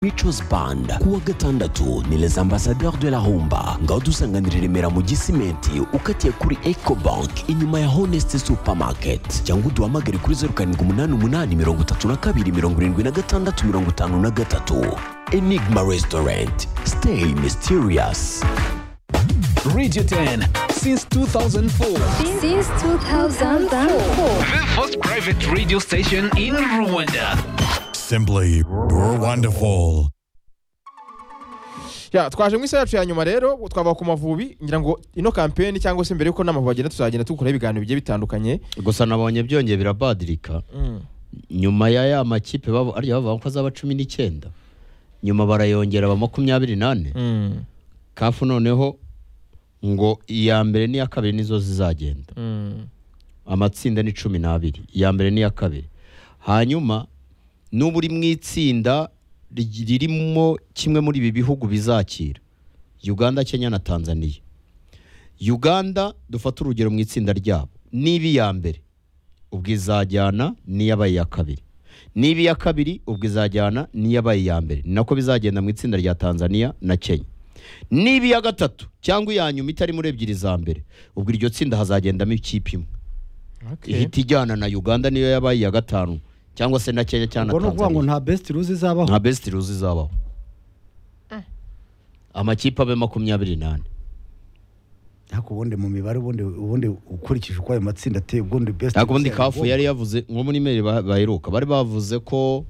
Mico's Band kuwa gatandatu ni Les Ambassadeurs de la Humba ngaho dusanganira i Remera mu Gisimenti ukatiye kuri Eco Bank inyuma ya Honest Supermarket cyangwa uduhamagare kuri 0788327653 Enigma Restaurant Stay Mysterious Radio 10 since 2004. Since 2004. The first private radio station in Rwanda. Simply, you're wonderful. ya twaje mu isaha yacu ya nyuma rero twava ku mavubi ngira ngo ino kampeni cyangwa se mbere y'uko n'amavubi agenda tuzagenda dukora ibiganiro bigiye bitandukanye gusa nabonye byongeye birabadirika nyuma ya ya makipe babo arya bavuga ko azaba cumi n'icyenda nyuma barayongera ba makumyabiri nane Mm, kafu noneho ngo iya mbere n'iya kabiri nizo zizagenda mm, amatsinda ni cumi n'abiri iya mbere n'iya kabiri hanyuma n'ubu uri mu itsinda ri- ririmo kimwe muri ibi bihugu bizakira uganda kenya na tanzania uganda dufate urugero mu itsinda ryabo niba iya mbere ubwo izajyana n'iyabaye iya kabiri niba iya kabiri ubwo izajyana n'iyabaye iya mbere ni nako bizagenda mu itsinda rya tanzania na kenya niba iya gatatu cyangwa iya nyuma itari muri ebyiri za mbere ubwo iryo tsinda hazagendamo ikipe imwe okay. ihita ijyana na uganda niyo yabaye iya gatanu cyangwa se na kenya cyangwa ubwo ni na ukuvuga ngo tanzania nta besiti ruzi izabaho nta besiti ruzi izabaho amakipe abe makumyabiri n'ane ariko ubundi mu mibare ubundi ubundi ukurikije uko ayo matsinda ateye ubundi besiti ariko ubundi kafu yari yavuze nko muri meri ba- baheruka bari bavuze ko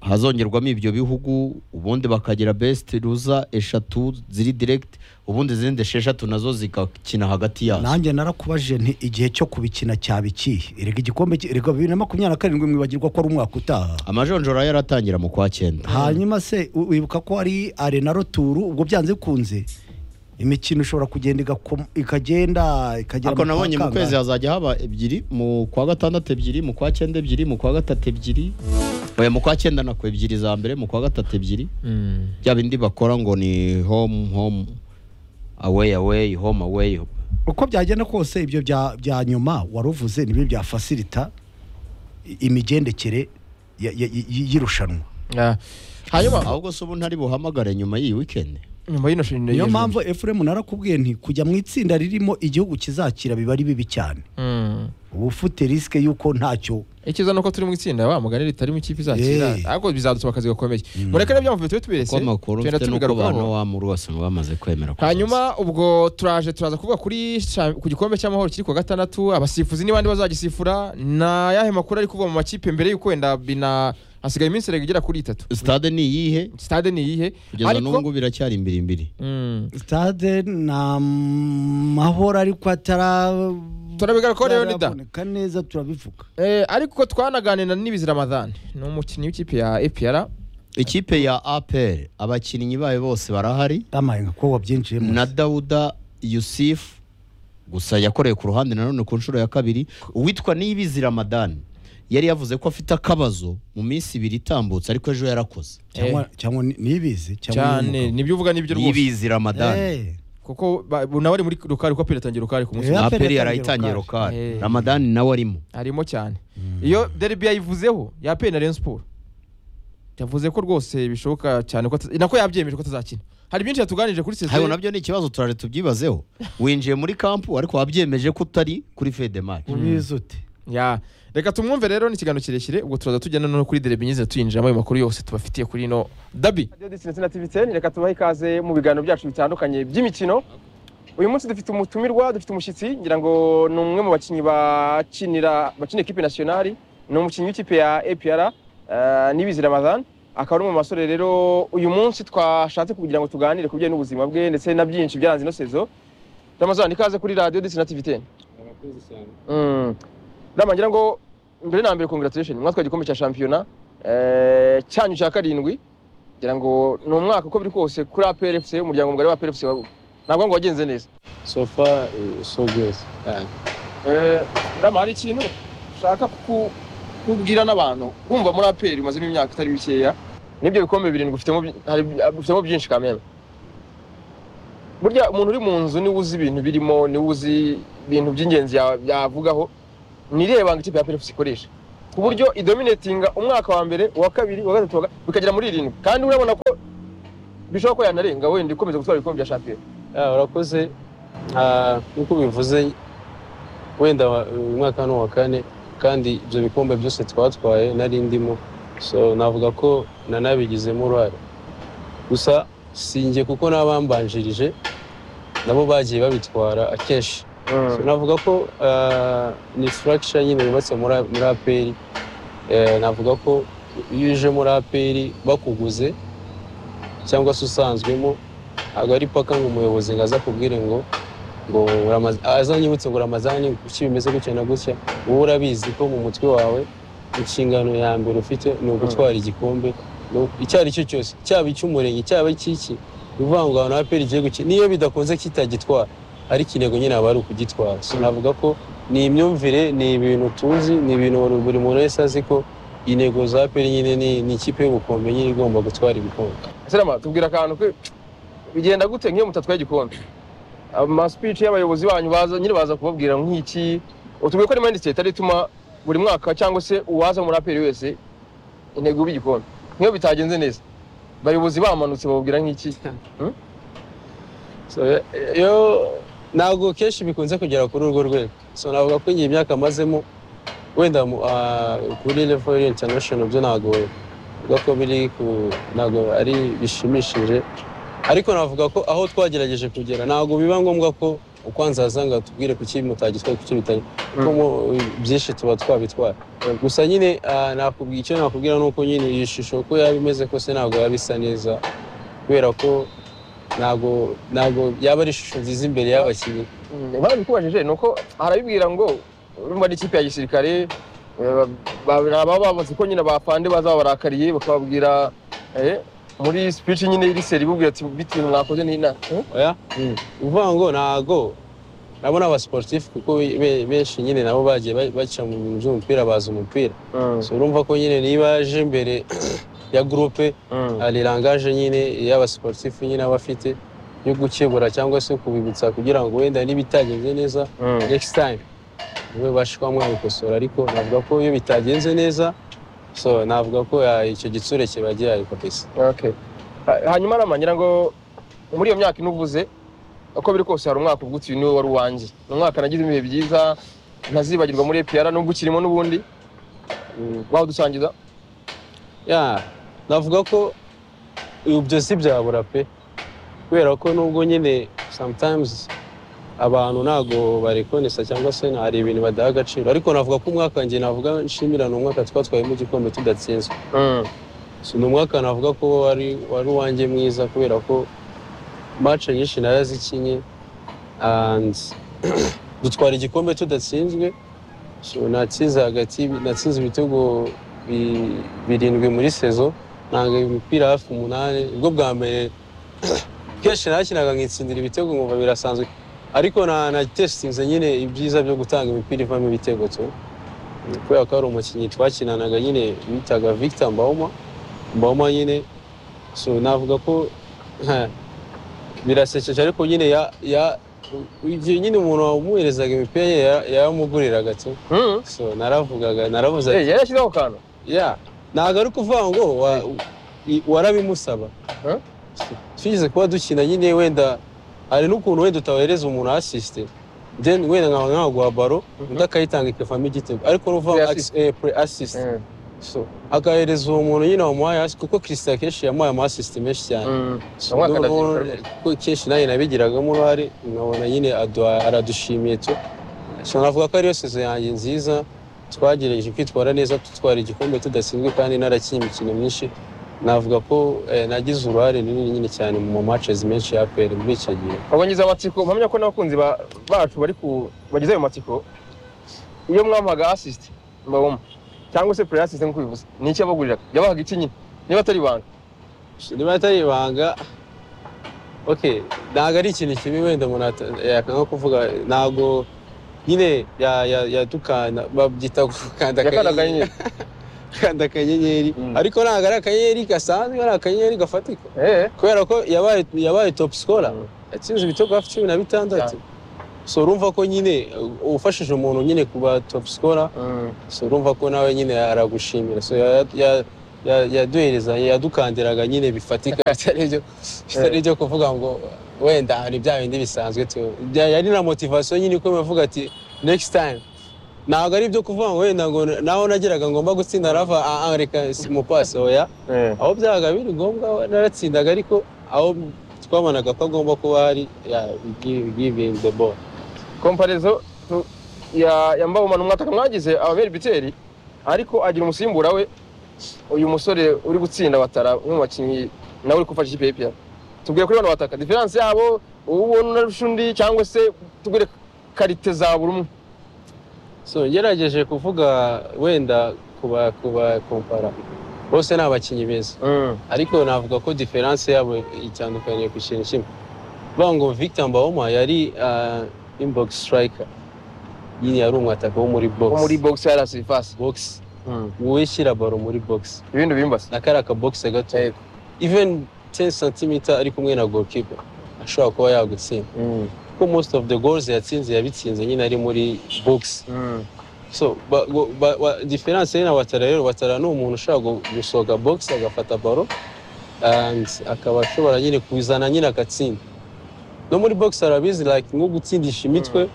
hazongerwamo ibyo bihugu ubundi bakagira besiti ruza eshatu ziri diregiti ubundi izindi esheshatu nazo zigakina hagati yazo nanjye narakubajije nti igihe cyo kubikina cyaba ikihe erega igikombe ki- erega bibiri na makumyabiri na karindwi mwibagirwa ko ari umwaka utaha amajonjora yaratangira mu kwa cyenda hanyuma se u- wibuka ko hari arena roturu ubwo byanze bikunze imikino ishobora kugenda igakoma- ikagenda ikagera ariko mu nabonye mu kangahe. kwezi hazajya haba ebyiri mu kwa gatandatu ebyiri mu kwa cyenda ebyiri mu kwa gatatu ebyiri oya mu kwa cyenda nako ebyiri za mbere mu kwa gatatu ebyiri Mm, bya bindi bakora ngo ni home home away away home away uko byagenda kose ibyo bya bya nyuma wari uvuze nibi byafasirita i- imigendekere ya- ya- y- y'irushanwa ah, hanyuma ahubwo se ubu ntari buhamagare nyuma y'iyi weekend nyuma y'ino shini niyo mpamvu efuremu narakubwiye nti kujya mu itsinda ririmo igihugu kizakira biba ari bibi cyane uba ufite risike y'uko ntacyo icyiza ni uko turi mu itsinda wa mugani ritari mu ikipe izakira Eh. ariko bizadutse akazi gakomeye mureke n'ibyo amavubi tube tubirese kuko amakuru tugenda mfite nuko tubigarukaho. abantu wamuru bose bamaze kwemera kuzaza. hanyuma ubwo turaje turaza kuvuga kuri cha- ku gikombe cy'amahoro kiri kuwa gatandatu abasifuzi n'abandi bazagisifura na yahe makuru ari kuva mu makipe mbere y'uko wenda bina hasigaye iminsi erega igera kuri itatu stade ni iyihe stade ni iyihe kugeza n'ubu ngubu biracyari imbirimbiri Mm. sitade ni amahoro ariko atara Turabigarukaho rero, Lida. ataraboneka neza turabivuga Eh, ariko twanaganira n'ibizi ramadhan ni umukinnyi w'ikipe ya epr ikipe ya apr abakinnyi bayo bose barahari amaye nka ko wabyinjiyemo na Dawuda Yusuf gusa yakoreye ku ruhande nanone ku nshuro ya kabiri uwitwa Niyibizi Ramadani yari yavuze ko afite akabazo mu minsi ibiri itambutse ariko ejo yarakoze cyangwa cyangwa ni- nibizi cyangwa ni cyane umugabo. nibyo uvuga nibyo rwose Niyibizi Ramadani Eh, kuko ba- bu- nawe ari muri rukari kuko aperi atangira rukari ku munsi Eh. umwe. aperi Aperi yarayitangiye yatangiye rokari Eh. Ramadani nawe arimo arimo cyane iyo derby yayivuzeho ya aperi na rayon sport yavuze ko rwose bishoboka cyane ko ata- nako yabyemeje ko atazakina hari byinshi yatuganirije kuri hayo sesiyo nabyo ni ikibazo turare tubyibazeho winjiye muri kampu ariko wabyemeje ko utari kuri fedemari ubizi ute ya reka tumwumve rero ni ikiganiro kirekire ubwo turaza tujyana no kuri derby nyine tuyinjiramo ayo makuru yose tubafitiye kuri ino dabi na tv ten reka tubahe ikaze mu biganiro byacu bitandukanye by'imikino uyu munsi dufite umutumirwa dufite umushyitsi ngira ngo ni umwe mu bakinnyi bakinira bakina ekipe nasiyonari ni umukinnyi w'ikipe ya APR eh, Niyibizi Ramadhan akaba ari umwe mu basore rero uyu munsi twashatse kugira ngo tuganire ku bijyanye n'ubuzima bwe ndetse na byinshi byaranze ino sezo Ramazan ikaze kuri radio ndetse na tv ten Mm. Rama ngira ngo mbere na mbere congratulations mwatwaye igikombe cya shampiyona eh, cyanyu cya karindwi ngira ngo ni umwaka uko biri kose kuri APR FC umuryango mugari wa APR FC wa- ntabwo ngo wagenze neza So far, uh, so good. Yeah. Eh, Rama hari ikintu ushaka ku- kubwira n'abantu kumva muri APR umazemo imyaka itari mikeya n'ibyo bikombe birindwi ufitemo byi- hari- ufitemo byinshi kamera burya umuntu uri mu nzu niwe uzi ibintu birimo niwe uzi ibintu by'ingenzi ya- yavugaho nireba banga ikipe ya APR FC ikoresha ku buryo idominatinga umwaka wa mbere uwa kabiri uwa gatatu uwa ga- bikagera muri irindwi kandi urabona ko bishobora ko yanarenga wenda ikomeza gutwara ibikombe bya shampiyona Ah, urakoze Ah, nk'uko ubivuze wenda wa- uyu mwaka hano wa kane kandi ibyo bikombe byose twatwaye nari ndimo so navuga ko nanabigizemo uruhare gusa sinjye kuko n'abambanjirije nabo bagiye babitwara akenshi So, navuga ko ah, ni structure nyine yubatse muri muri APR Eh, navuga ko iyo uje muri APR bakuguze cyangwa se usanzwemo ntabwo ari paka ngo umuyobozi ngo aza akubwire ngo ngo uramaza- azanyibutse ngo uramazani kuki bimeze gutya na gutya wowe urabizi ko mu mutwe wawe inshingano ya mbere ufite ni ugutwara igikombe no- icyo ari cyo cyose cyaba icy'umurenge cyaba icy'iki ni ukuvuga ngo ahantu aperi igiye gukina niyo bidakunze kitagitwara ariko intego nyine aba ari ukugitwara so navuga ko ni imyumvire ni ibintu tuzi ni ibintu buri- buri muntu wese azi ko intego za aperi nyine ni ni ikipe y'ubukombe nyine igomba gutwara ibikombe Serama tubwira akantu ko bigenda gute nk'iyo mutatwaye igikombe amasipici y'abayobozi banyu baza nyine baza kubabwira nk'iki utubwire ko ari mayindi siteti ituma buri mwaka cyangwa se uwaza muri aperi wese intego uba igikombe nk'iyo bitagenze neza abayobozi bamanutse bababwira nk'iki So, eh, yo ntabwo kenshi bikunze kugera kuri urwo rwego so navuga ko iyi myaka amazemo wenda mu- ah, kuri level international byo ntabwo navuga ko biri ku ntabwo ari bishimishije ariko navuga ko aho twagerageje kugera ntabwo biba ngombwa ko ukwanza haza ngo atubwire kuki mutagitwaye kuki bitari kuko mu- byinshi tuba twabitwara gusa nyine ah, nakubwira icyo nakubwira ni uko nyine iyi shusho uko yaba imeze kose ntabwo yaba isa neza kubera ko ntabwo ntabwo yaba ari ishusho nziza imbere y'abakinnyi Mm, impamvu ikubajije ni uko harabibwira ngo urumva n'ikipe ya gisirikare eh, ba- ba- baba bazi ko nyine bapande baza babarakariye bakababwira eh, muri speech nyine iri seri bubwira ati biti ibintu mwakoze ni ina oya ni ukuvuga ngo ntabwo nabona abasiporutifu kuko be- be- benshi nyine nabo bagiye ba- baca mu bintu by'umupira bazi umupira so urumva ko nyine niba yaje imbere ya gurupe hari rangaje nyine y'abasiporutifu nyine aba afite yo gukebura cyangwa se kubibutsa kugira ngo wenda n'ibitagenze neza next time niwe ubasha kuba mwabikosora ariko navuga ko iyo bitagenze neza so navuga ko ah, icyo gitsure kiba gihari kabisa Okay. Ha- hanyuma rama ngira ngo muri iyo myaka inuvuze uko biri kose hari umwaka ubwo utuye niwe wari uwanjye ni umwaka nagize ibihe byiza ntazibagirwa muri EPR nubwo ukirimo n'ubundi Mm, wawudusangiza ya navuga ko ibyo si byabura pe kubera ko nubwo nyine sometimes abantu ntago barekonesa cyangwa se na- hari ibintu badaha agaciro ariko navuga ko umwaka njye navuga nshimira ni umwaka twatwayemo igikombe tudatsinzwe Mm, So, ni umwaka navuga ko wari wari uwanjye mwiza kubera ko match nyinshi narazikinye and dutwara igikombe tudatsinzwe so natsinze hagati natsinze ibitego bi- birindwi muri sezo nanga imipira hafi umunani ubwo bwa mbere kenshi nakinaga nkitsindira ibitego nkumva birasanzwe ariko na na testinze nyine ibyiza byo gutanga imipira ivamo ibitego tu kubera ko hari umukinnyi twakinanaga nyine bitaga Victor Mbauma mboma nyine so navuga ko ha, birasekeje ariko nyine ya ya igihe nyine umuntu wamuherezaga imipira ye ya- yaramuguriraga tu mm. so naravugaga naravuze Eh, ati yari yashyizeho akantu ya ntabwo ari ukuvuga ngo wa- i- warabimusaba Eh? twigeze kuba dukina nyine wenda hari n'ukuntu wenda utahereza umuntu asisite then wenda nkawe nkaguha baro undi akayitanga ikavamo igitego ariko Pre n'uvuga assist. asisite Mm, so agahereza uwo muntu nyine wamuhaye hasi kuko christian kenshi yamuhaye amasisite menshi cyane mm. So, Umwaka noneho ndabyuka. ko kenshi nawe nabigiragamo uruhare nkabona nyine aduha- aradushimiye tu so navuga ko ariyo sezo yanjye nziza twagerageje kwitwara neza dutwara igikombe tudatsinzwe kandi narakinnye imikino myinshi navuga ko eh, nagize uruhare runini nyine cyane mu matches menshi ya APR muri icyo gihe ubwo ngize amatsiko mpamya ko n'abakunzi ba- bacu bari ku bagize ayo matsiko iyo mwamuhaga asisite mbabamo cyangwa se pure asisite nk'uko bivuze ni iki yabaguriraga yabahaga iki nyine niba atari ibanga niba atari ibanga ok ntabwo ari ikintu kibi wenda umuntu ata- yakanga kuvuga ntabwo nyine ya- ya- yadukana babyita gukanda yakanda akanyenyeri. akanyenyeri gukanda akanyenyeri Mm. ariko ntabwo ari akanyenyeri gasanzwe ari akanyenyeri gafatika Eh, kubera ko yabaye yabaye top scorer yatsinze ibitego hafi cumi na bitandatu so urumva ko nyine uh, ufashije umuntu nyine kuba top scorer so urumva ko nawe nyine aragushimira so ya- ya- ya- yaduhereza yadukandiraga nyine bifatika bitari ibyo- bitari ibyo kuvuga ngo wenda hari bya bindi bisanzwe tu bya- yari na motivasiyo nyine ikomeye avuga ati next time ntabwo ari ibyo kuvuga ngo wenda ngo naho nageraga ngomba gutsinda rava "Ah, ah, reka simupasi oya aho byabaga biri ngombwa naratsindaga ariko aho twabanaga ko agomba kuba hari giving the ball komparezo tu- ya ya Mbabumana umwataka mwagize ababera ibiteri ariko agira umusimbura we uyu musore uri gutsinda batara umwe mu bakinnyi nawe uri gufasha ikipe y'ipiyano tubwire kuri bano bataka diferanse yabo uwo ubona unarusha undi cyangwa se tubwire karite za buri umwe so ngerageje kuvuga wenda kuba kuba kompara bose ni abakinnyi beza ariko navuga ko diferanse yabo itandukanye ku kintu kimwe bavuga ngo victor mbawoma yari ah, inbox striker nyine yari umwataka wo muri box wo muri bogisi ya rasi fasi box wowe shyira baro muri box ibindi bimbase na kariya kabogisi gato even 10 cm ari kumwe na goalkeeper ashobora kuba yagutsinda kuko most of the goals yatsinze yabitsinze nyine ari muri box so ba- go- ba- wa- difference ye na watara rero watara ni umuntu ushobora gu- gusoga box agafata baro and akaba ashobora nyine kuzana nyine agatsinda no muri box arabizi like nko gutsindisha imitwe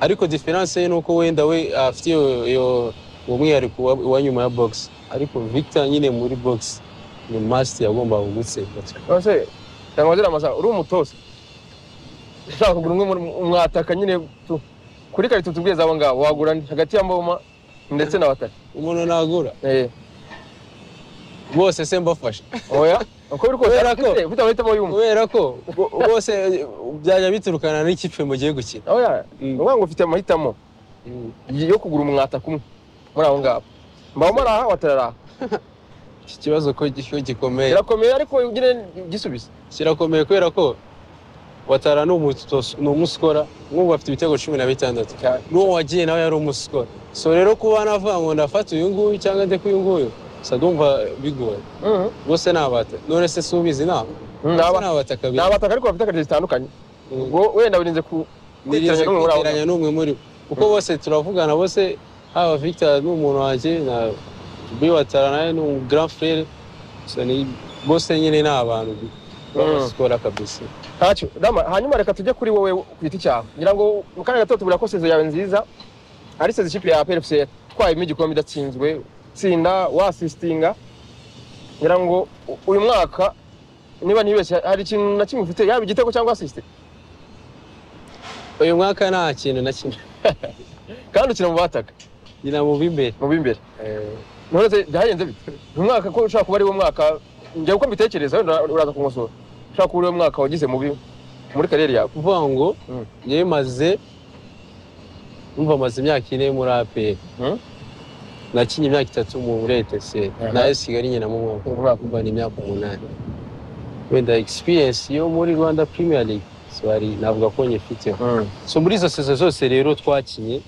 ariko difference ye ni uko wenda we afite iyo- iyo uwo mwihariko wa- wa nyuma ya box ariko victor nyine muri box ni masiti yagombaga gutsinda nonese cyangwa ziriya masa uri umutoza ushaka kugura umwe muri umwataka nyine tu- kuri karite tubwire zabo ngabo wagura ndi hagati ya mboma ndetse na batari umuntu nagura Eh, bose se mbafashe oya uko biri kose Kubera ko- ufite ufite amahitamo y'umwe kubera ko bo- bose byajya biturukana n'ikipe mugiye gukina oya ni Mm. ukuvuga ngo ufite amahitamo yo kugura umwataka umwe muri abo ngabo mbawoma ari aha watari ari aha iki kibazo ko gi- ko gikomeye birakomeye ariko nyine gisubize kirakomeye kubera ko watara ni umutos- ni umusikora nk'ubu afite ibitego cumi na bitandatu n'uwo wagiye nawe yari umusikora so rero kuba navuga ngo ndafata uyu nguyu cyangwa ndeke uyu nguyu gusa ndumva bigoye Mhm. bose ni abata none se si ubizi ntabwo Mm, Bose aba- ni abataka ni beza. abataka ariko bafite karite zitandukanye ubwo wenda birinze ku nirinze n'umwe muri abo kwegeranya n'umwe muri bo kuko bose turavugana bose haba victor ni umuntu wanjye na jubi watara nawe ni umu grand frere so ni bose nyine ni abantu babasikora kabisa ntacyo dama hanyuma reka tujye kuri wowe ku giti cyawe ngira ngo mu kanya gato tubura ko sezo yawe nziza ari sezo ikipe ya PFC twayemo igikombe idatsinzwe tsinda wasisitinga ngira ngo u- uyu mwaka niba ntibeshye hari ikintu na kimwe ufite yaba igitego cyangwa asiste uyu mwaka nta kintu na kimwe kandi ukina mu bataka nyina mu b'imbere mu b'imbere none byagenze bite uyu mwaka ko ushobora kuba ari wo mwaka njya uko mbitekereza wenda uraza kunkosora ushobora kuba ari wo mwaka wagize mubi muri kariyeri yawe kuvuga ngo Mm. njyewe maze umva maze imyaka ine muri apr Mm. nakinye imyaka itatu muri etc nayo kigali nyina mu mwaka umwaka umva ni imyaka umunani wenda experience yo muri rwanda premier league swari navuga ko nyifiteho so muri izo sezo zose rero twakinye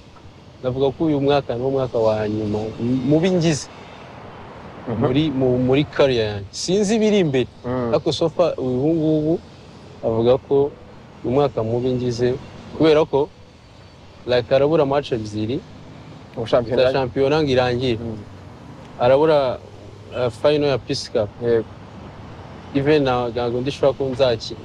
navuga ko uyu mwaka ni wo mwaka wa nyuma m- mubi ngize muri mu- muri kariya yanjye sinzi ibiri imbere ariko sofa ubu ngubu avuga ko umwaka mubi ngize kubera ko like arabura match ebyiri ubushampiyona za shampiyona ngo irangire Mm. arabura uh, final ya peace cup yego even na- ntabwo ndishobora ko nzakina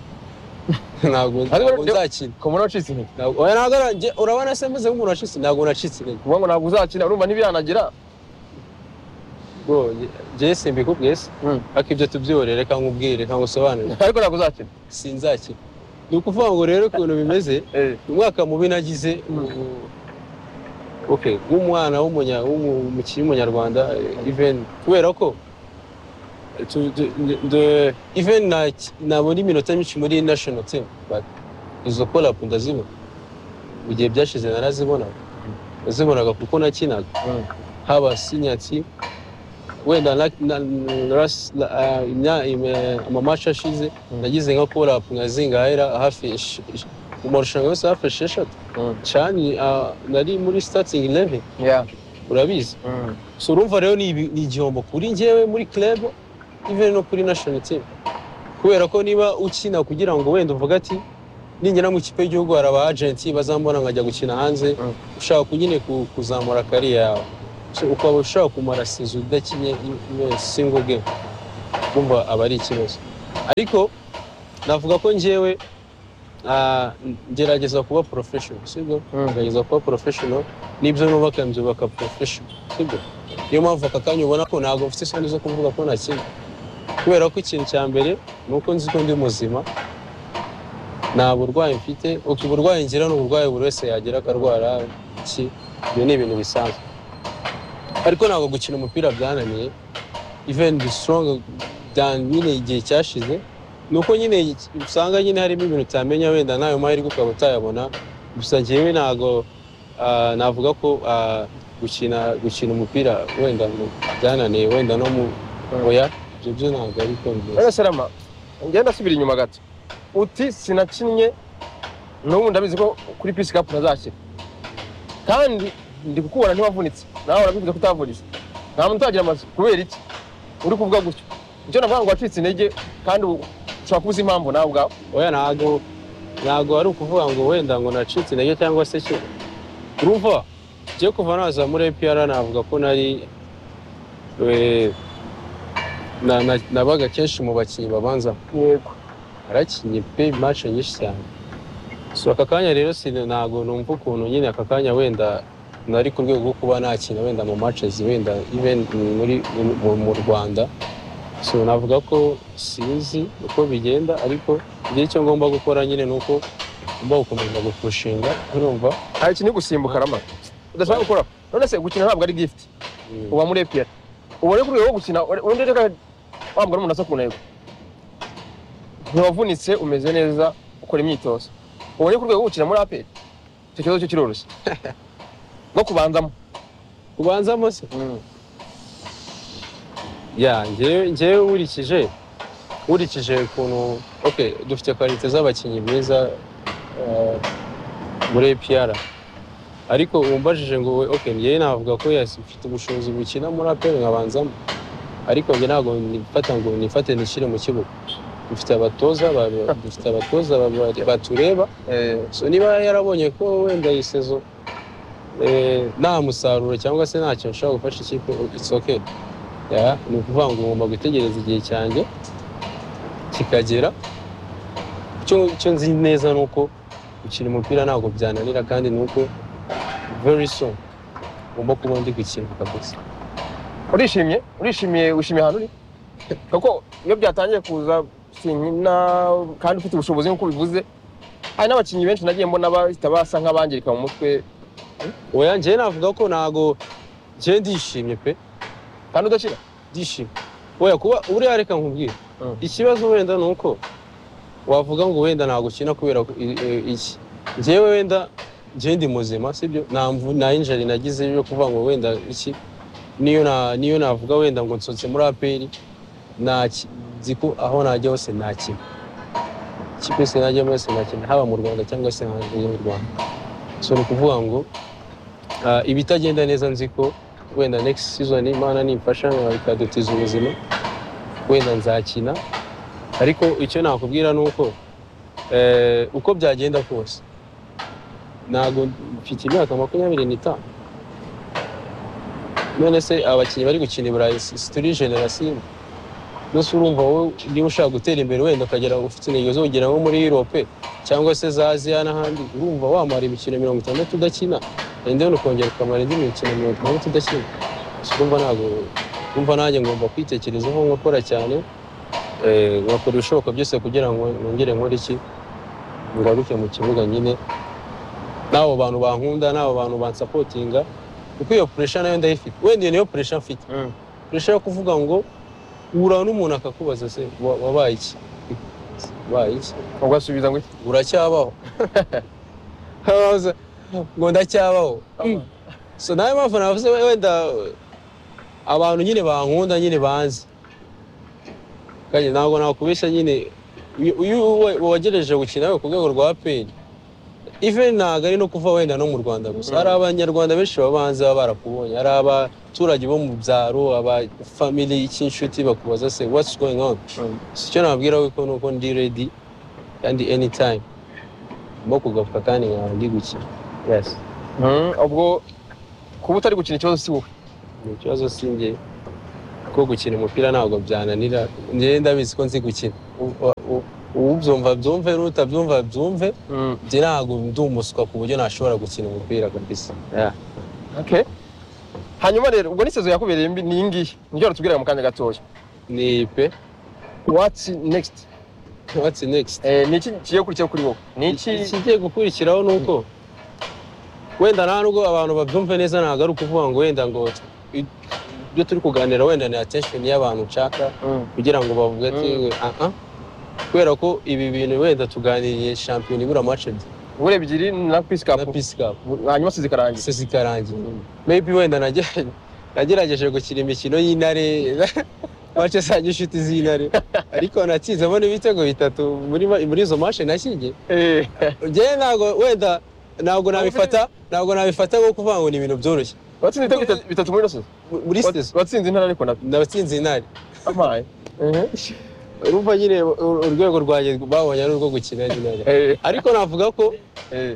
ntabwo Ariko ntabwo nde- nzakina komona wacitse intege Ntabwo- oya, ntabwo ara- nge- urabona se meze nk'umuntu wacitse ntabwo nacitse intege kuvuga ngo ntabwo uzakina urumva ntibiranagira bwo njyewe simbikubwese Mm. ariko ibyo tubyihorere reka nkubwire reka ngusobanurire ariko ntabwo uzakina sinzakina ni ukuvuga ngo rero ukuntu bimeze umwaka mubi nagize ubu- okay nk'umwana w'umunya- w'umukinnyi w'umunyarwanda eh, even kubera ko eh, tu- tu- nde- nde- even na- nabona iminota myinshi muri national team but izo collab ndazibona mu gihe byashize narazibonaga nazibonaga kuko nakinaga haba senior team wenda na- na- na- ras- na- ah, imya- ime- amamatch ashize nagize nka collab nkazingahera hafi ish- ish- mu marushanwa yose hafi esheshatu cani ah, nari muri starting eleven urabizi so urumva rero ni ibi- ni igihombo kuri njyewe muri club even no kuri national team kubera ko niba ukina kugira ngo wenda uvuge ati ningera mu ikipe y'igihugu hari aba agenti bazambona nkajya gukina hanze ushaka ku- nyine ku- kuzamura kari yawe So, ukaba ushaka kumara sezo udakinye singo game kumva aba ari ikibazo ariko navuga ko njyewe ah, ngerageza kuba professional sibyo Mm. ngerageza kuba professional n'ibyo nubaka mbyubaka professional sibyo niyo mpamvu aka kanya ubona ko ntabwo mfite isoni zo kuvuga ko nakina kubera ko ikintu cya mbere ni uko nzi ko ndi muzima nta burwayi mfite uko uburwayi ngira ni uburwayi buri wese yagira akarwara iki ibyo ni ibintu bisanzwe ariko ntabwo gukina umupira byananiye even the strong than nyine igihe cyashize ni uko nyine usanga nyine harimo ibintu utamenya wenda nayo mahirwe ukaba utayabona gusa njyewe ntabwo ah, navuga ko ah, gukina gukina umupira wenda mu- byananiye wenda no mu oya ibyo byo ntabwo ari ko bimeze. Rero Serama, ngenda asubira inyuma gato. Uti sinakinnye n'ubu ndabizi ko kuri Peace Cup ntazashyira. Kandi ndi kukubona ntiwavunitse. Nawe urabivuze ko utavunitse. Nta muntu utagira amazi. Kubera iki? Uri kuvuga gutyo. Icyo navuga ngo wacitse intege kandi u- ushobora kubuza impamvu nawe ubwawe. oya ntago ntago ari ukuvuga ngo wenda ngo nacitse intege cyangwa se ki urumva njye kuva naza muri APR navuga ko nari eh, na- na- nabaga kenshi mu bakinnyi babanza Yego. narakinnye pe match nyinshi cyane so aka kanya rero si ntago numva ukuntu nyine aka kanya wenda nari ku rwego rwo kuba nakina wenda mu matches wenda even muri mu- mu Rwanda so navuga ko sinzi uko bigenda ariko igihe cyo ngomba gukora nyine ni uko ngomba gukomeza gupushinga urumva Nta kintu gusimbuka rama. Udashaka gukora. None se gukina ntabwo ari gift. Mm. Uba muri APR. Uba rero kuri rwo gukina undi reka wambwa n'umuntu asa ku ntego. Ntiwavunitse umeze neza ukora imyitozo. Uba rero kuri rwo gukina muri APR. Icyo kibazo cyo kiroroshye. No kubanzamo. ubanzamo se ya njyewe njyewe nkurikije nkurikije ukuntu okay dufite kwarite z'abakinnyi beza eh, muri APR ariko umbajije ngo we- okay njyewe navuga ko yes mfite ubushobozi bukina muri APR nkabanzamo ariko njye ntabwo nifata ngo nifate nishyire mu kibuga dufite abatoza ba- dufite abatoza ba- batureba Eh, so niba yarabonye ko wenda iyi sezo eh, nta musaruro cyangwa se nta kintu ushobora gufasha ikipe it's okay yeah, ni ukuvuga ngo ngomba gutegereza igihe cyanjye kikagera icyo icyo nzi neza ni uko gukina umupira ntabwo byananira kandi ni uko very soon ngomba kuba ndi gukina kabisa Urishimye? Urishimiye wishimiye ahantu uri? Kuko iyo byatangiye kuza sinkina kandi ufite ubushobozi nk'uko ubivuze. Hari n'abakinnyi benshi nagiye mbona bahita basa nk'abangirika mu mutwe oya njyewe navuga ko ntabwo njyewe ndishimye pe kandi udashira. ndishimye oya kuba uriya reka nkubwire Mm. ikibazo wenda ni uko wavuga ngo wenda nagukina kubera ko- i- i- iki njyewe wenda njyewe ndi muzima sibyo nta mvu nta injari nagize yo kuvuga ngo wenda iki niyo na niyo navuga wenda ngo nsotse muri aperi nta ki- nzi ko aho najya hose nakina ikipe yose najyamo hose nakina haba mu rwanda cyangwa se hanze y'u rwanda so ni ukuvuga ngo ah, ibitagenda neza nzi ko wenda next season imana nimfasha ikadutiza ubuzima wenda nzakina ariko icyo nakubwira ni uko eh, uko byagenda kose ntabwo mfite imyaka makumyabiri n'itanu none se abakinnyi bari gukina i burayi si si turi generasiyo mbese urumva wowe niba ushaka gutera imbere wenda ukagera ufite intego zo kugera nko muri europe cyangwa se za aziya n'ahandi urumva wamara imikino mirongo itandatu udakina and then ukongera ukamara indi mikino mirongo itandatu udakina So urumva ntabwo urumva nanjye ngomba kwitekerezaho nkakora cyane eh, ngakora ibishoboka byose kugira ngo nongere nkore iki ngaruke mu kibuga nyine n'abo bantu bankunda n'abo bantu bansapotinga kuko iyo puresha nayo ndayifite wenda iyo niyo puresha mfite puresha yo kuvuga ngo uhura n'umuntu akakubaza se wa- wabaye iki wabaye iki Ugasubiza ngo iki? uracyabaho Abaza, ngo ndacyabaho so nayo mpamvu navuze we- wenda abantu nyine bankunda nyine banzi kandi ntabwo nakubeshya nyine uyu- uyu we- wagereje gukina we ku rwego rwa peni even ntabwo ari no kuva wenda no mu rwanda gusa hari abanyarwanda benshi baba banze baba barakubonye hari abaturage bo mu byaro aba family cy'inshuti bakubaza se what's going on so icyo nababwira we ko ni uko ndi ready kandi anytime bo kugaruka kandi nkaba ndi gukina yesi Mm, ubwo kuba utari gukina ikibazo si wowe ni ikibazo si njye ko gukina umupira ntabwo byananira njyewe ndabizi ko nzi gukina U- u- u- ubyumva byumve n'utabyumva byumve Mm, njye ntabwo ndi umuswa ku buryo nashobora gukina umupira kabisa okay. hanyuma rero ubwo n'isezo yakubereye mbi ni iyi ngiyi nibyo batubwiraga mu kanya gatoya ni pe what's next watsi nekisiti Eh, ni iki kigiye gukurikiyeho kuri wowe ni iki ikigiye gukurikiraho ni uko wenda nta nubwo abantu babyumve neza ntabwo ari ukuvuga ngo wenda ngo i- ibyo turi kuganira wenda ni atesheni y'abantu nshaka Mm, kugira ngo bavuge ati Mm. aha kubera ko ibi bintu wenda tuganiriye shampiyona ibura amace ebyiri ubure ebyiri na pisi na kapu pisi kapu hanyuma sizi karangiye se zikarangiye maybe wenda nage- nagerageje gukina imikino y'intare mace zanjye inshuti z'intare ariko natsinzemo n'ibitego bitatu muri ma- muri izo mashe nashyinge Eh, njyewe ntabwo wenda ntabwo nabifata ntabwo nabifata nko kuvuga ngo ni ibintu byoroshye watsinze ibitego bitatu- bitatu muri ino sezo Mu- muri sezo watsinze intara ariko nabyo nabatsinze intare amaye urumva nyine u- urwego rwanjye babonye ari urwo gukina intare Eh, ariko navuga ko eh,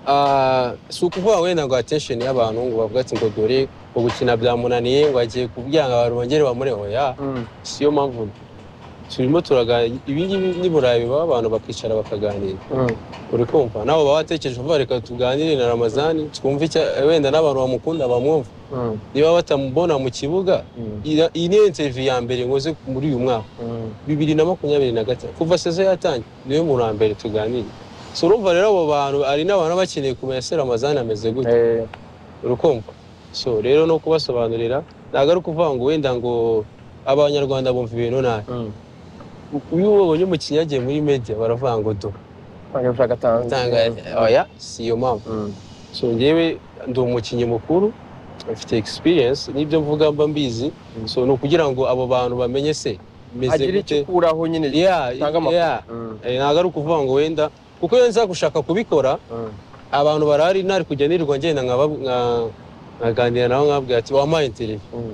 Ah, si ukuvuga wenda ngo atesheni y'abantu ngo bavuga ati ngo dore ugukina byamunaniye ngo agiye kubyanga abantu bongere bamure oya mm, siyo mpamvu turimo turaganira ibingibi niburayi bibaho abantu bakicara bakaganira mm. uri kumva nabo baba batekereje umva reka tuganire na ramazani twumve icya wenda n'abantu bamukunda bamwumva Mm, niba batamubona mu kibuga mm, ira- iyi niyo interview ya mbere nkoze muri uyu mwaka mm. bibiri na makumyabiri na gatanu kuva sezo yatangira niwe muntu wa mbere tuganira so urumva rero abo bantu hari n'abantu baba bakeneye kumenya se ramazani ameze gute Eh, urukumva so rero no kubasobanurira ntabwo ari ukuvuga ngo wenda ngo abanyarwanda bumva ibintu nabi mm. U- iyo ubonye umukinnyi yagiye muri media baravuga ngo do Agashaka tanzi. utanga oya si iyo mpamvu Mm, so njyewe ndi umukinnyi mukuru mfite experience n'ibyo mvuga mba mbizi so ni ukugira ngo abo bantu bamenye se meze agira gute icyo ukuraho nyine yeah, utanga amakuru. yeah. Mm, Eh, ntabwo ari ukuvuga ngo wenda kuko iyo nza gushaka kubikora mm, abantu barahari ntari kujya nirirwa ngenda nkaba- nka- nkaganira nabo nkabwira ati wampaye interview mm.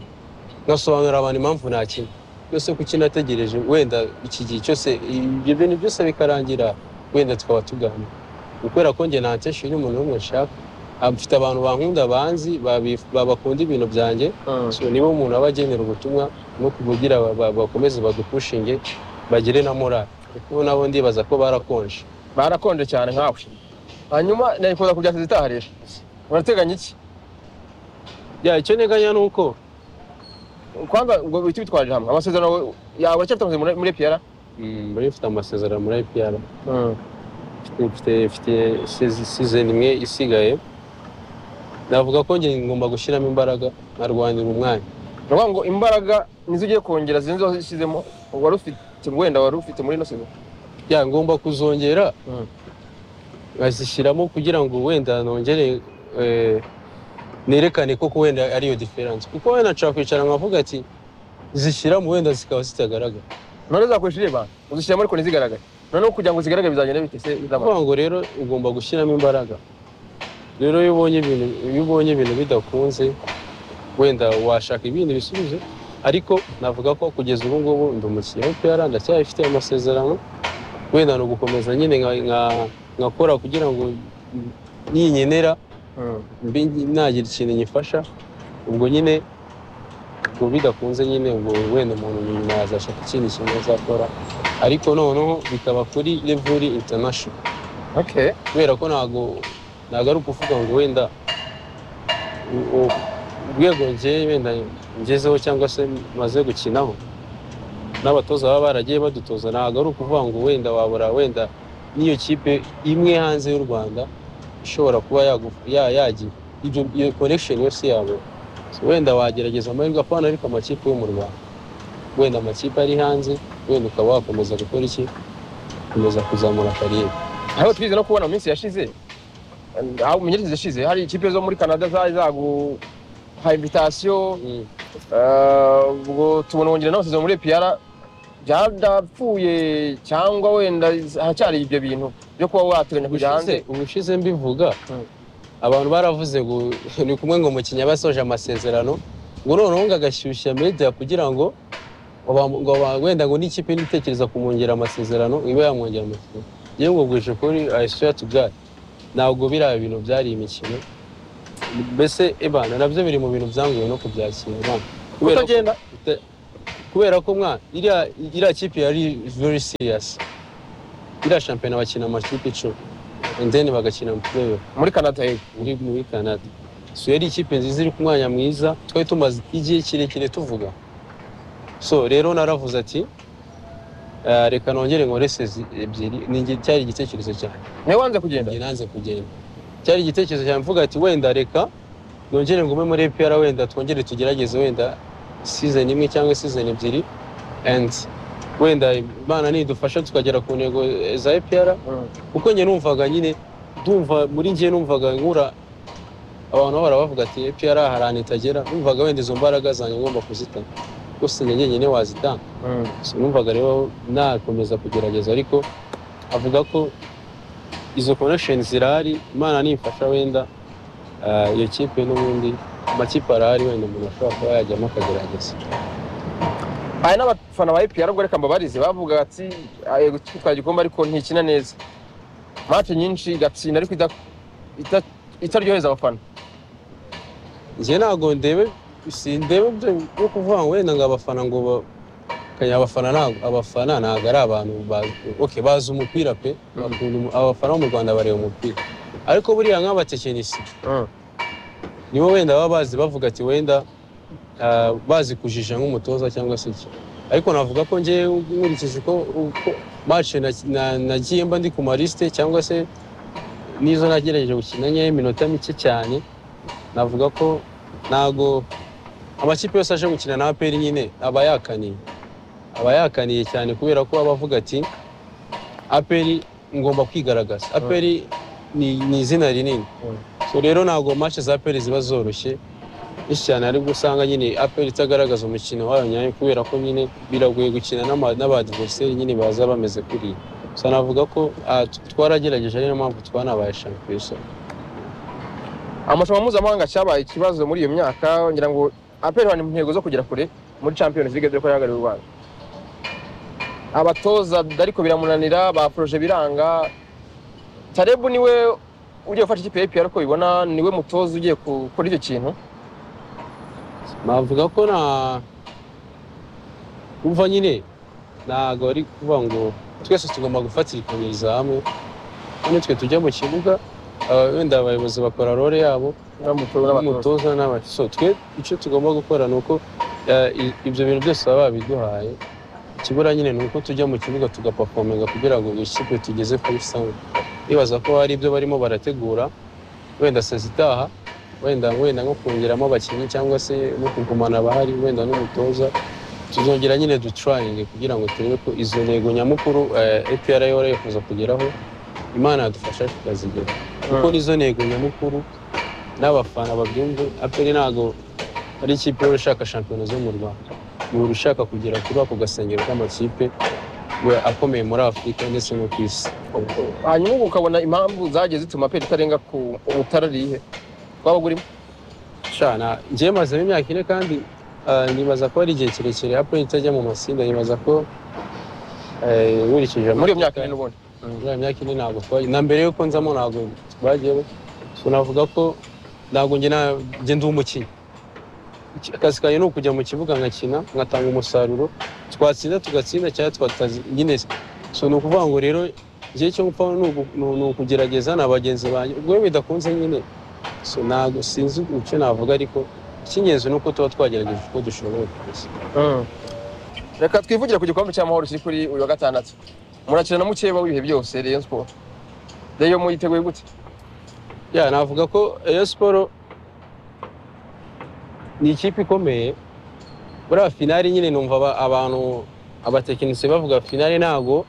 ngasobanurira abantu impamvu nakina byose kuki nategereje wenda iki gihe cyose ibyo bintu byose bikarangira wenda tukaba tuganira kubera ko njye ntacishije umuntu n'umwe nshaka Ah, mfite abantu bankunda banzi babi- ba- bakunda ibintu byanjye Mm. so niba umuntu aba agenera ubutumwa no kugira ba- ba- bakomeze badupushinge bagire na morali kuko nabo ndibaza ko barakonje barakonje cyane nkawe hanyuma nayikoza ku byasize itaha rero urateganya iki ya icyo nteganya ni uko kwanza ngo bihite bitwaje hamwe amasezerano yawe aracyafite amasezerano muri- muri piyara muri mfite amasezerano muri IPR mfite mfite sezi- season imwe isigaye navuga ko njye ngomba gushyiramo imbaraga nkarwanira umwanya ni ukuvuga ngo imbaraga nizo ugiye kongera zinzo washyizemo wari ufite wenda wari ufite muri ino sezo ya ngomba kuzongera Mm. nkazishyiramo kugira ngo wenda nongere eh, nerekane koko wenda ariyo diferanse kuko wenda nshobora kwicara nkavuga ati zishyiramo wenda zikaba zitagaragara none uzakoresha ireba uzishyiramo ariko ntizigaragare noneho kugira ngo zigaragare bizagenda bite se bizamara kuvuga ngo rero ugomba gushyiramo imbaraga rero iyo ubonye ibintu iyo ubonye ibintu bidakunze wenda washaka ibindi bisubizo ariko navuga ko kugeza ubu ngubu ndi umukinnyi wa PR ndacyabifite amasezerano wenda ni ugukomeza nyine nka- nka- nkakora kugira ngo ninkenera Mm. mbi nagira ikintu nyifasha ubwo nyine ubwo bidakunze nyine ubwo wenda umuntu nyuma yazashaka ikindi kintu azakora ariko noneho bikaba kuri levuri international okay kubera ko ntago ntago ari ukuvuga ngo wenda u- u- urwego njyewe wenda ngezeho cyangwa se maze gukinaho n'abatoza baba baragiye badutoza ntago ari ukuvuga ngo wenda wabura wenda n'iyo kipe imwe hanze y'u rwanda ishobora kuba yagu- ya- yagira ibyo iyo connection yose yabo wenda wagerageza amahirwe apana ariko amakipe yo mu rwanda wenda amakipe ari hanze wenda ukaba wakomeza gukora iki gukomeza kuzamura kariyeri aho twize no kubona mu minsi yashize aho mu minsi yashize hari ikipe zo muri canada zari zaguha invitasiyo Mm. eh, ubwo tubona wongera n'amasezerano muri piyara byarapfuye cyangwa wenda haracyari ibyo bintu byo kuba wateganya kujya ubushize hanze ubushize mbivuga Mm. abantu baravuze ngo ni kumwe ngo umukinnyi aba asoje amasezerano ngo noneho ngo agashyushya media kugira ngo baba- ngo ba- wenda ngo n'ikipe nitekereza kumwongera amasezerano ibe yamwongera amasezerano yewe bwije kuri i swear to god ntabwo biriya bintu byari imikino mbese ebana nabyo biri mu bintu byanguye no kubyakira mwana kubera ko- utagenda Te- kubera ko mwana iriya iriya kipe yari very serious iriya shampiyona bakina amakipe icumi and then bagakina mu playoff muri canada yego muri muri canada so yari ikipe nziza iri ku mwanya mwiza twari tumaze igihe kirekire tuvuga so rero naravuze ati "Ah, reka nongere nkore sezi ebyiri ni njye- cyari igitekerezo cyanjye niwe wanze kugenda njye nanze kugenda cyari igitekerezo cyanjye mvuga ati wenda reka nongere ngume muri EPR wenda twongere tugerageze wenda season imwe cyangwa season ebyiri and wenda imana nidufasha tukagera ku ntego eh, za EPR Mm. kuko njye numvaga nyine ndumva muri njye numvaga nkura abantu baba barabavuga ati EPR hari ahantu itagera numvaga wenda izo mbaraga zanjye ngomba kuzitanga gusa njye njyenyine wazitanga Mm. So, numvaga rero nakomeza kugerageza ariko avuga ko izo connection zirahari imana nimfasha wenda ah, iyo kipe n'ubundi amakipe arahari wenda umuntu ashobora kuba yajyamo akagerageza hari n'abafana ba epr ubwo reka mbabarize bavuga ati yego twitwaye igikombe ariko ntikina neza match nyinshi igatsinda ariko ida- ita- itaryoheza abafana njye ntabwo ndebe sindebe ibyo byo kuvuga ngo wenda ngo abafana ngo ba- kanya abafana ntabwo abafana ntabwo ari abantu ba- okay, bazi umupira pe bakunda umu- abafana bo mu rwanda bareba umupira ariko buriya nk'abatekinisi Mm. nibo wenda baba bazi bavuga ati wenda ah, bazi kujija nk'umutoza cyangwa se iki ariko navuga ko njye nkurikije uko uko match na- na- nagiye mba ndi ku marisite cyangwa se n'izo nagerageje gukina nkeya iminota mike cyane navuga ko ntago amakipe yose aje gukina na aperi nyine aba yakaniye aba yakaniye cyane kubera ko aba avuga ati aperi ngomba kwigaragaza aperi ni, ni izina rinini so rero ntabwo match za aperi ziba zoroshye benshi cyane aribwo usanga nyine aperi itagaragaza umukino wayo nyayo kubera ko nyine biragoye gukina n'ama- n'abadiveriseri nyine baza bameze kuri so navuga ko ah, t- twaragerageje ari niyo mpamvu twanabaye shampiyona amarushanwa mpuzamahanga cyabaye ikibazo muri iyo myaka ngira ngo aperi ni mu ntego zo kugera kure muri champions league dore ko yahagarariye u rwanda abatoza ariko biramunanira ba poroje biranga tarebu niwe ugiye gufasha ikipe ya epr uko bibona niwe mutoza ugiye gukora icyo kintu navuga ko na umva nyine ntabwo ari kuvuga ngo twese tugomba gufatikanyiriza hamwe hano twe tujya mu kibuga aba- wenda abayobozi bakora role yabo n'umutoza n'umutoza n'aba- so twe icyo tugomba gukora ni uko eh, i- ibyo bintu byose baba babiduhaye ikibura nyine ni uko tujya mu kibuga tugapafominga kugira ngo ikipe tugeze kuri sawa bibaza ko hari ibyo barimo barategura wenda sezi itaha wenda wenda nko kongeramo abakinnyi cyangwa se no kugumana abahari wenda n'umutoza tuzongera nyine dutrayinge kugira ngo turebe ko izo ntego nyamukuru eh, EPR yahora yifuza kugeraho imana yadufasha tukazigera kuko nizo ntego nyamukuru n'abafana babyumve aperi ntabwo ari ikipe ihora ishaka shampiyona zo mu rwanda ihora ishaka kugera kuri ako gasengero k'amakipe we akomeye muri afurika ndetse no ku isi hanyuma ubu ukabona impamvu zagiye zituma aperi itarenga ku ubutara ari ihe twaba burimo shana njyewe mazemo imyaka ine kandi ah, nibaza ko ari igihe kirekire aperi itajya mu matsinda nibaza ko eh, nkurikije muri iyo myaka amateka- nyine ubundi muri iyo myaka ine ntabwo twagiye na mbere yuko nzamo ntabwo twagiye so navuga ko ntabwo njye na- njye ndi umukinnyi Iki- akazi kanjye ni ukujya mu kibuga nkakina nkatanga umusaruro twatsinda tugatsinda cyangwa twatazi nyine so ni ukuvuga ngo rero njye cyo gupfa ni ugu- ni- ni ukugerageza na bagenzi banjye ubwo iyo bidakunze nyine so ntabwo sinzi icyo navuga ariko icy'ingenzi ni uko tuba twagerageje uko dushoboye kose Mm. reka twivugire ku gikombe cy'amahoro kiri kuri uyu wa gatandatu murakina na mukeba w'ibihe byose Rayon Sport Rayon muyiteguye gute ya navuga ko Rayon Sport ni ikipe ikomeye buriya finari nyine numva aba- abantu abatekinisiye bavuga finari ntabwo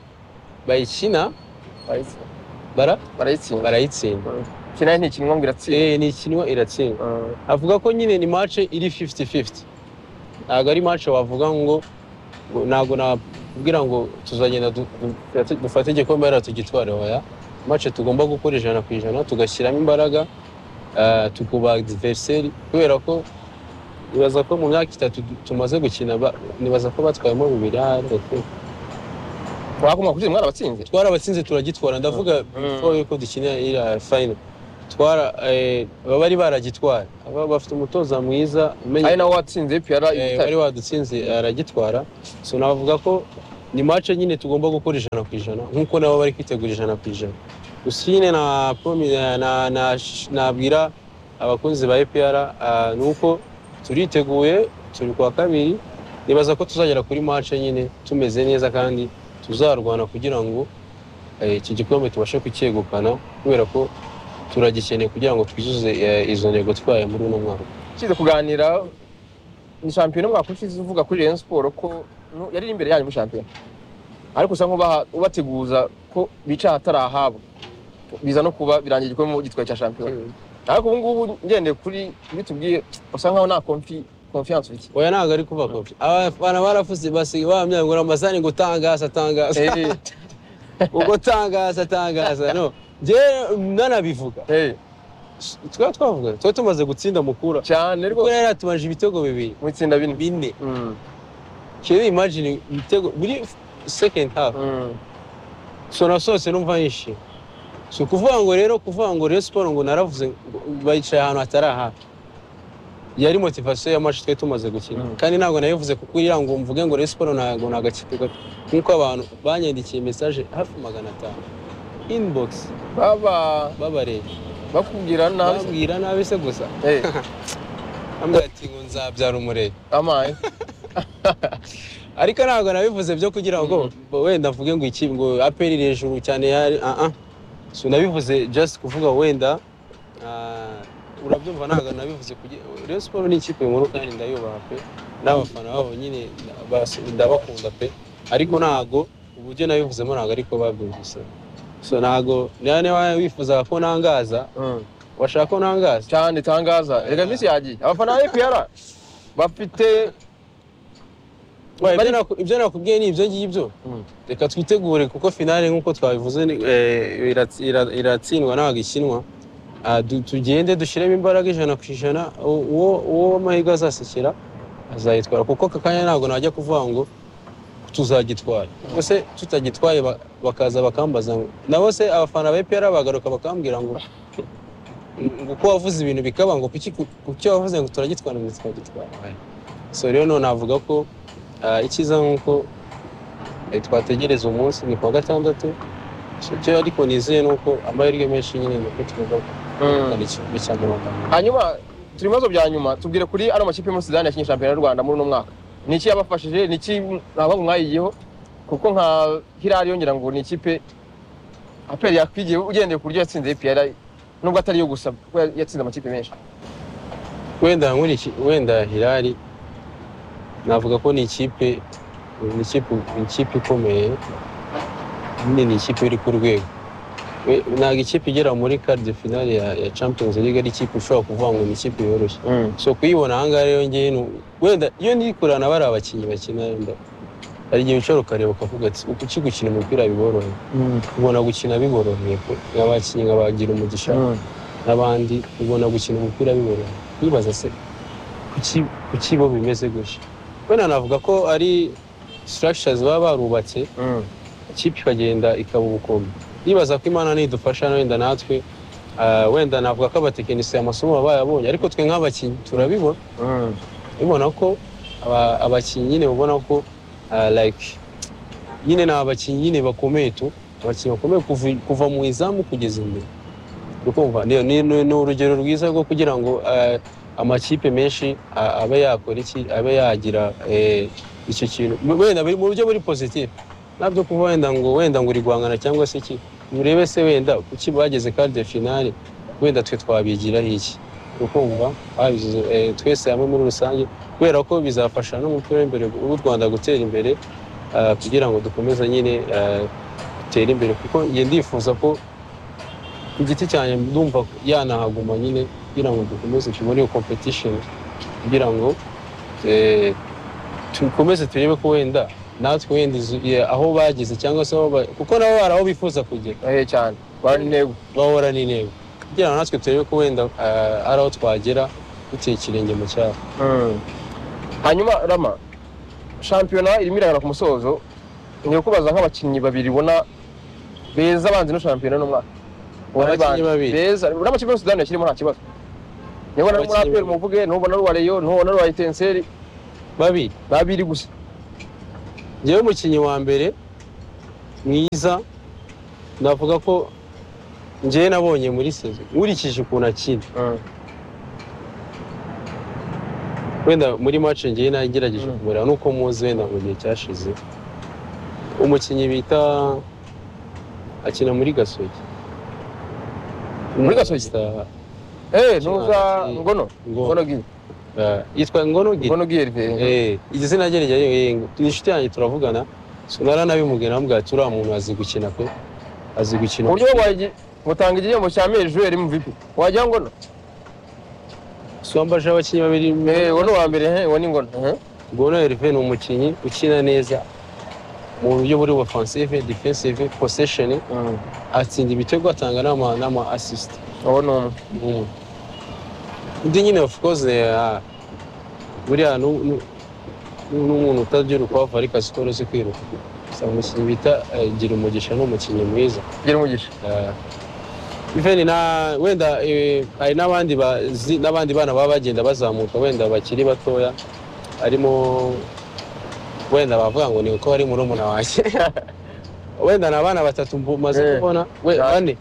bayikina Barayitsinda. bara barayitsinda barayitsinda kinaye ntikinwa ngo iratsinda eh ni ikinwa iratsindwa Mm. avuga ko nyine ni match iri 50-50 ntabwo ari match wavuga ngo ngo- ntabwo nakubwira ngo tuzagenda du- du- dufate igikombe hariya tugitware oya match tugomba gukora ijana ku ijana tugashyiramo imbaraga ah, tukuba adversary kubera ko nibaza ko mu myaka itatu du- tumaze gukina ba- nibaza ko batwayemo bibiri ahari mwagomba kubyina mwarabatsinze twarabatsinze turagitwara ndavuga before yuko dukina iriya fayino twara eh, baba bari baragitwara Aba bafite umutoza mwiza ari umenye nawe watsinze piyara Eh, ibitare wari wadutsinze aragitwara so navuga ko ni mace nyine tugomba gukora ijana ku ijana nk'uko nabo bari kwitegura ijana ku ijana gusa nyine na promi- na- na- na- nabwira abakunzi ba epr ni uko turiteguye turi kwa kabiri nibaza ko tuzagera kuri mace nyine tumeze neza kandi tuzarwana kugira ngo eh, iki gikombe tubashe kucyegukana kubera ko turagikeneye kugira ngo twuzuze eh, izo ntego twaye muri uno mwaka ukize kuganira ni shampiyona mwakurikiza uvuga kuri Rayon Sport ko nu- yari iri imbere yanyu muri shampiyona ariko usa nk'ubaha- ubateguza ko bica ahatari ahabo biza no kuba birangiye igikombe mu gitwaye cya shampiyona ariko ubu ngubu ngendeye kuri ibyo tubwiye usa nkaho nta konfi konfiyanse ufite oya ntabwo ari kuba kopi abana barafuze basigaye bahamya ngo ramazani ngo tangaza tangaza Eh, ubwo tangaza tangaza no njyewe nanabivuga eh, twaba twavuga tuba tumaze gutsinda mukura cyane kuko rwose yari yatumaje ibitego bibiri mu itsinda bine bine Mm, kera imagine ibitego buri second half mm. so nasohotse numva yishimye si ukuvuga ngo rero kuvuga ngo rero siporo ngo naravuze ngo bayicaye ahantu hatari ahafi yari motivasiyo ya maci twari tumaze gukina Mm. kandi ntabwo nabivuze kuko iriya ngo mvuge ngo rero siporo ntabwo ni agakipe gato nk'uko abantu banyandikiye mesaje hafi magana atanu inibogisi baba babareba bakubwira nabi babwira nabi se gusa Eh, ambwira ati ngo nzabyara umurebe amaye ariko ntabwo nabivuze byo kugira ngo wenda mvuge ngo iki ngo aperi iri hejuru cyane yari ah ah so nabivuze just kuvuga wenda ah, urabyumva ntabwo nabivuze kugira Rayon Sport ni ikipe nkuru kandi ndayubaha pe n'abafana babo nyine bas- ndabakunda pe ariko ntabwo uburyo nabivuzemo ntabwo ariko babyumvise so ntabwo niba niba wifuzaga ko nangaza Mm. washaka ko nangaza cyane tangaza reka minsi yagiye abafana ba APR bafite Wa, ibyo naku- ibyo nakubwiye ni ibyo ngibyo Mm. reka twitegure kuko finale nk'uko twabivuze ni- eh, iratsi- ira- iratsindwa ntabwo ikinwa Ah, du- tugende dushyiremo imbaraga ijana ku ijana u- uwo uwo amahirwe azasekera azayitwara kuko aka kanya ntabwo najya kuvuga ngo tuzagitwara ubwo se tutagitwaye ba- bakaza bakambaza ngo nabo se abafana ba epr bagaruka bakambwira ngo ngo uko wavuze ibintu bikaba ngo kuki kuki wavuze ngo turagitwara ngo tukagitwara so rero none navuga ko ah, icyiza nk'uko Eh, twategereza umunsi ni kuwa gatandatu icyo ariko nizeye ni uko amahirwe menshi nyine ni uko tugomba Mm. guhana igikombe cya mirongo ine hanyuma turi mu bibazo bya nyuma tubwire kuri ano makipe muri sudani yakinnye shampiyona y'u rwanda muri uno mwaka ni iki yabafashije ni iki ntabwo mwayigiyeho kuko nka hirari yongera ngo ni ikipe aperi yakwigiye ugendeye ku buryo yatsinze apr nubwo atari yo gusa kuko yatsinze amakipe menshi wenda nkuriki wenda hirari navuga ko ni ikipe ni ikipe ni ikipe ikomeye nyine ni ikipe iri ku rwego We- ntabwo ikipe igera muri karde finale ya, ya champions league ari ikipe ushobora kuvuga ngo ni ikipe yoroshye so kuyibona ahangaha rero njyewe ni wenda iyo ndikurana bari abakinnyi bakina wenda hari igihe wicara ukareba ukavuga ati uku iki gukina umupira biboroheye ubona gukina biboroheye pe. abakinnyi nkabagira umugisha n'abandi ubona gukina umupira biboroheye wibaza se kuki kuki bo bimeze gutya wenda navuga ko ari structures baba barubatse ikipe ikagenda ikaba ubukombe ndibaza ko imana nidufasha wenda natwe ah, wenda navuga ko abatekinisiye amasomo baba bayabonye ariko twe nk'abakinnyi turabibona ubona ko aba- abakinnyi nyine ubona ko ah, like nyine ni abakinnyi nyine bakomeye tu abakinnyi bakomeye kuva- kuva mu izamu kugeza imbere ukumva ni, ni, ni, ni urugero rwiza rwo kugira ngo ah, amakipe menshi ah, abe yakora iki abe yagira eh, icyo kintu Mu- wenda biri mu buryo buri positif nabyo kuba wenda ngo wenda ngo uri guhangana cyangwa se iki urebe se wenda kuki bageze kandi finale wenda twe twabigiraho iki ukumva babize eh, twese hamwe muri rusange kubera ko bizafasha n'umupira w'imbere w'u Rwanda gutera imbere ah, kugira ngo dukomeze nyine ah, dutere imbere kuko njye ndifuza ko ku giti cyanjye ndumva yanahaguma nyine kugira ngo dukomeze tubone iyo competition kugira ngo eh, dukomeze turebe ko wenda natwe wenda izo- ye- aho bageze cyangwa se aho ba- kuko nabo bari aho bifuza kugera ahe cyane bari intego bahora n'intego kugira ngo natwe turebe ko wenda ah, ari aho twagera duteye ikirenge mu cyaro hanyuma rama shampiyona irimo iragana ku musozo ni ukubaza nk'abakinnyi babiri ubona beza banze no shampiyona uno mwaka Ubona ari Abakinnyi ba- babiri. beza uriya makipe yose sudani yashyirimo nta kibazo niba na muri Abakinnyi aperi babiri. muvuge ntubona ruwa reyo ntubona ruwa etenseri babiri ni abiri gusa njyewe umukinnyi wa mbere mwiza navuga ko njyewe nabonye muri sezo nkurikije ukuntu akina wenda muri match njyewe nagerageje Mm. kumureba nuko muzi wenda mu gihe cyashize umukinnyi bita akina muri gasogi Muri Gasogi? Star- eee ntuza Kimana, eh, ngono Ngo- ngono giye eh, yitwa ngono Giri. ngono giye rive Eh, igitsina rye rijya ni inshuti yanjye turavugana sinara nabimubwira namubwira ati uriya muntu azi gukina pe azi gukina uburyo wajya butanga igihembo cya meri juweri mvp wajya ngono si wambaje abakinnyi babiri eee uwo ni uwa mbere he uwo ni ngono ehe. ngono Herve ni umukinnyi ukina neza mu buryo buri offensive defensive possession atsinda ibitego atanga n'ama n'ama assist uwo ni umwe Mm. undi nyine of course eh, buriya nu- nu- nu- n'umuntu utagira ukwavu ariko azi ko uruzi kwiruka gusa umukinnyi bita eh, gira umugisha ni umukinnyi mwiza gira umugisha iveni na wenda eh, hari n'abandi bazi- n'abandi bana baba bagenda bazamuka wenda bakiri batoya harimo wenda bavuga ngo ni uko ari murumuna wanjye wenda ni abana batatu Eh, maze kubona we cyane. bane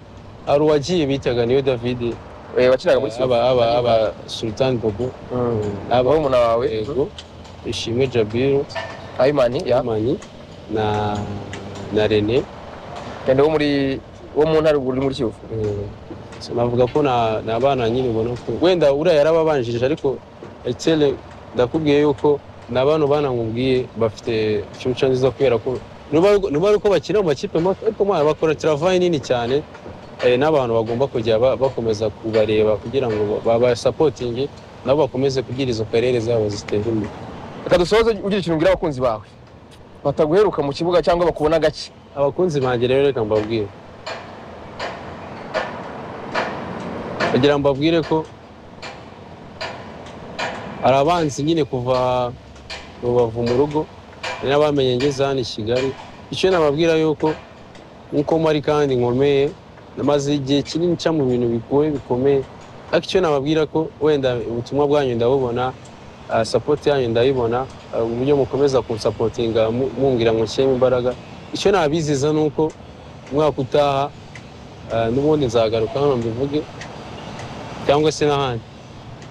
hari uwagiye bitaga niyo davidi eee wakinaga muri aba aba aba sultan bobo aba aba umuna wawe yego ishimwe jabiru ayimani ya mani na na rene yenda wo muri wo mu ntara uri muri kivu Eh, so navuga ko na ni abana nyine ubona ko wenda uriya yarababanjirije ariko etele ndakubwiye yuko ni abantu bana nkubwiye bafite future nziza kubera ko nuba nuba ari uko bakina mu makipe mato ariko mwana bakora travayi nini cyane eh, n'abantu bagomba kujya ba- bakomeza kubareba kugira ngo babasapotinge nabo bakomeze kugira izo karere zabo zitera imbere reka dusoze ugira ikintu ubwira abakunzi bawe bataguheruka mu kibuga cyangwa bakubona gake abakunzi banjye rero reka mbabwire kugira ngo mbabwire ko hari abanzi nyine kuva rubavu mu rugo hari n'abamenye ngeze hano i kigali icyo nababwira yuko nkuko mpari kandi nkomeye namaze igihe kinini nca mu bintu bigoye bikomeye ariko icyo nababwira ko wenda ubutumwa bwanyu ndabubona ah, support yanyu ndayibona ah, uburyo mukomeza kunsapotinga mu- mumbwira ngo nshyiremo imbaraga icyo nabiziza ni uko umwaka utaha ah, n'ubundi nzagaruka hano mbivuge cyangwa se n'ahandi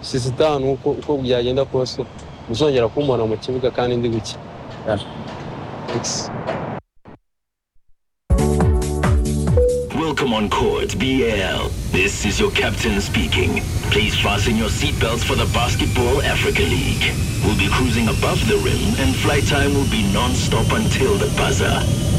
sisitani uko uko byagenda kose muzongera kumbona mu kibuga kandi ndi gukina Thanks. Welcome on court, BL. This is your captain speaking. Please fasten your seatbelts for the Basketball Africa League. We'll be cruising above the rim, and flight time will be non-stop until the buzzer.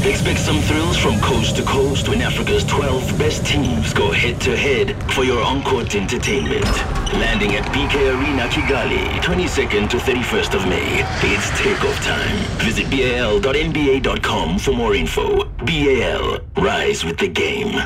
Expect some thrills from coast to coast when Africa's 12 best teams go head-to-head for your on-court entertainment. Landing at BK Arena, Kigali, 22nd to 31st of May. It's takeoff time. Visit bal.nba.com for more info. BAL, rise with the game.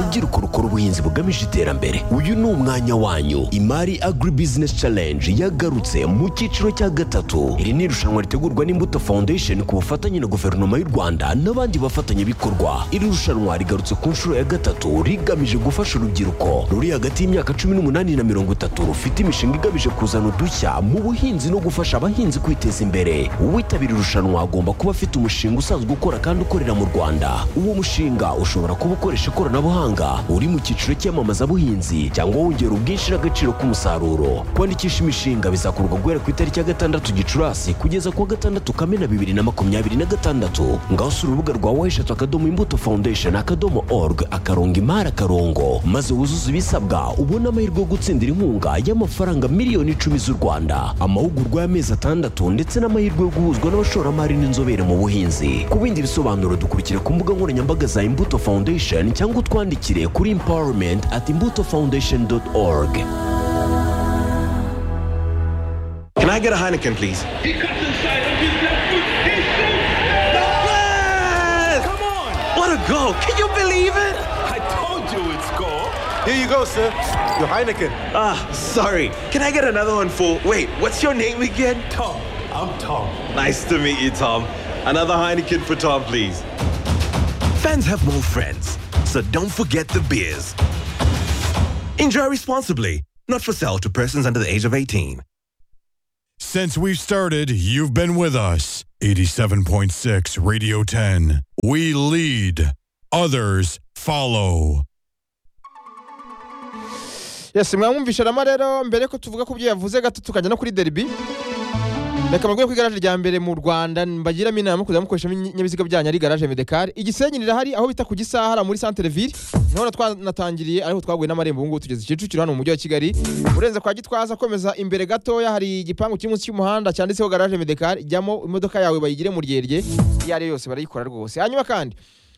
rubyiruko rukora ubuhinzi bugamije iterambere uyu ni umwanya wanyu imari agri business challenge yagarutse mu cyiciro cya gatatu iri ni irushanwa ritegurwa n'imbuto foundation ku bufatanye na guverinoma y'u rwanda n'abandi bafatanyabikorwa iri rushanwa rigarutse ku nshuro ya gatatu rigamije gufasha urubyiruko ruri hagati y'imyaka cumi n'umunani na mirongo itatu rufite imishinga igamije kuzana udushya mu buhinzi no gufasha abahinzi kwiteza imbere uwitabira irushanwa agomba kuba afite umushinga usanzwe ukora kandi ukorera mu rwanda uwo mushinga ushobora kuba ukoresha ikoranabuhanga uri mu cyiciro cy'iyamamazabuhinzi cyangwa wongera ubwinshi n'agaciro k'umusaruro kwandikisha imishinga bizakorwa guhera ku itariki ya gatandatu gicurasi kugeza ku wa gatandatu kamena bibiri na makumyabiri na gatandatu ngaho si urubuga rwa wayishatu akadomo imbuto foundation akadomo org akarongo imari akarongo maze wuzuze ibisabwa ubone amahirwe yo gutsindira inkunga y'amafaranga miliyoni icumi z'u rwanda amahugurwa y'amezi atandatu ndetse n'amahirwe yo guhuzwa n'abashoramari n'inzobere mu buhinzi ku bindi bisobanuro dukurikire ku mbuga nkoranyambaga za imbuto foundation cyangwa utwandikire kuri empowerment at imbuto foundation org Can I get a Heineken, please? Yes! Come on! What a goal! Can you believe it? I told you it's goal. Here you go, sir. Your Heineken. Ah, sorry. Can I get another one for? Wait, what's your name again? Tom. I'm Tom. Nice to meet you, Tom. Another Heineken for Tom, please. Fans have more friends, so don't forget the beers. Enjoy responsibly. Not for sale to persons under the age of 18. Since we've started, you've been with us. 87.6 Radio 10. We lead, others follow. yesi mwamwumvishe rama rero mbere ko tuvuga ku byo yavuze gato tukajya no kuri deribi reka mubwire ko igaraje rya mbere mu rwanda mbagiramo inama kuzajya mukoreshamo ibinyabiziga byanyu ari igaraje medekari igisenyi rirahari aho bita ku gisahara muri santere ville niho na twanatangiriye ariko twaguye n'amarembo ubu ngubu tugeze kicukiro hano mu mujyi wa kigali urenze kwa gitwaza komeza imbere gatoya hari igipangu kiri munsi y'umuhanda cyanditseho garaje medekari jyamo imodoka yawe bayigire mu ryerye iyo ari yo yose barayikora rwose hanyuma kandi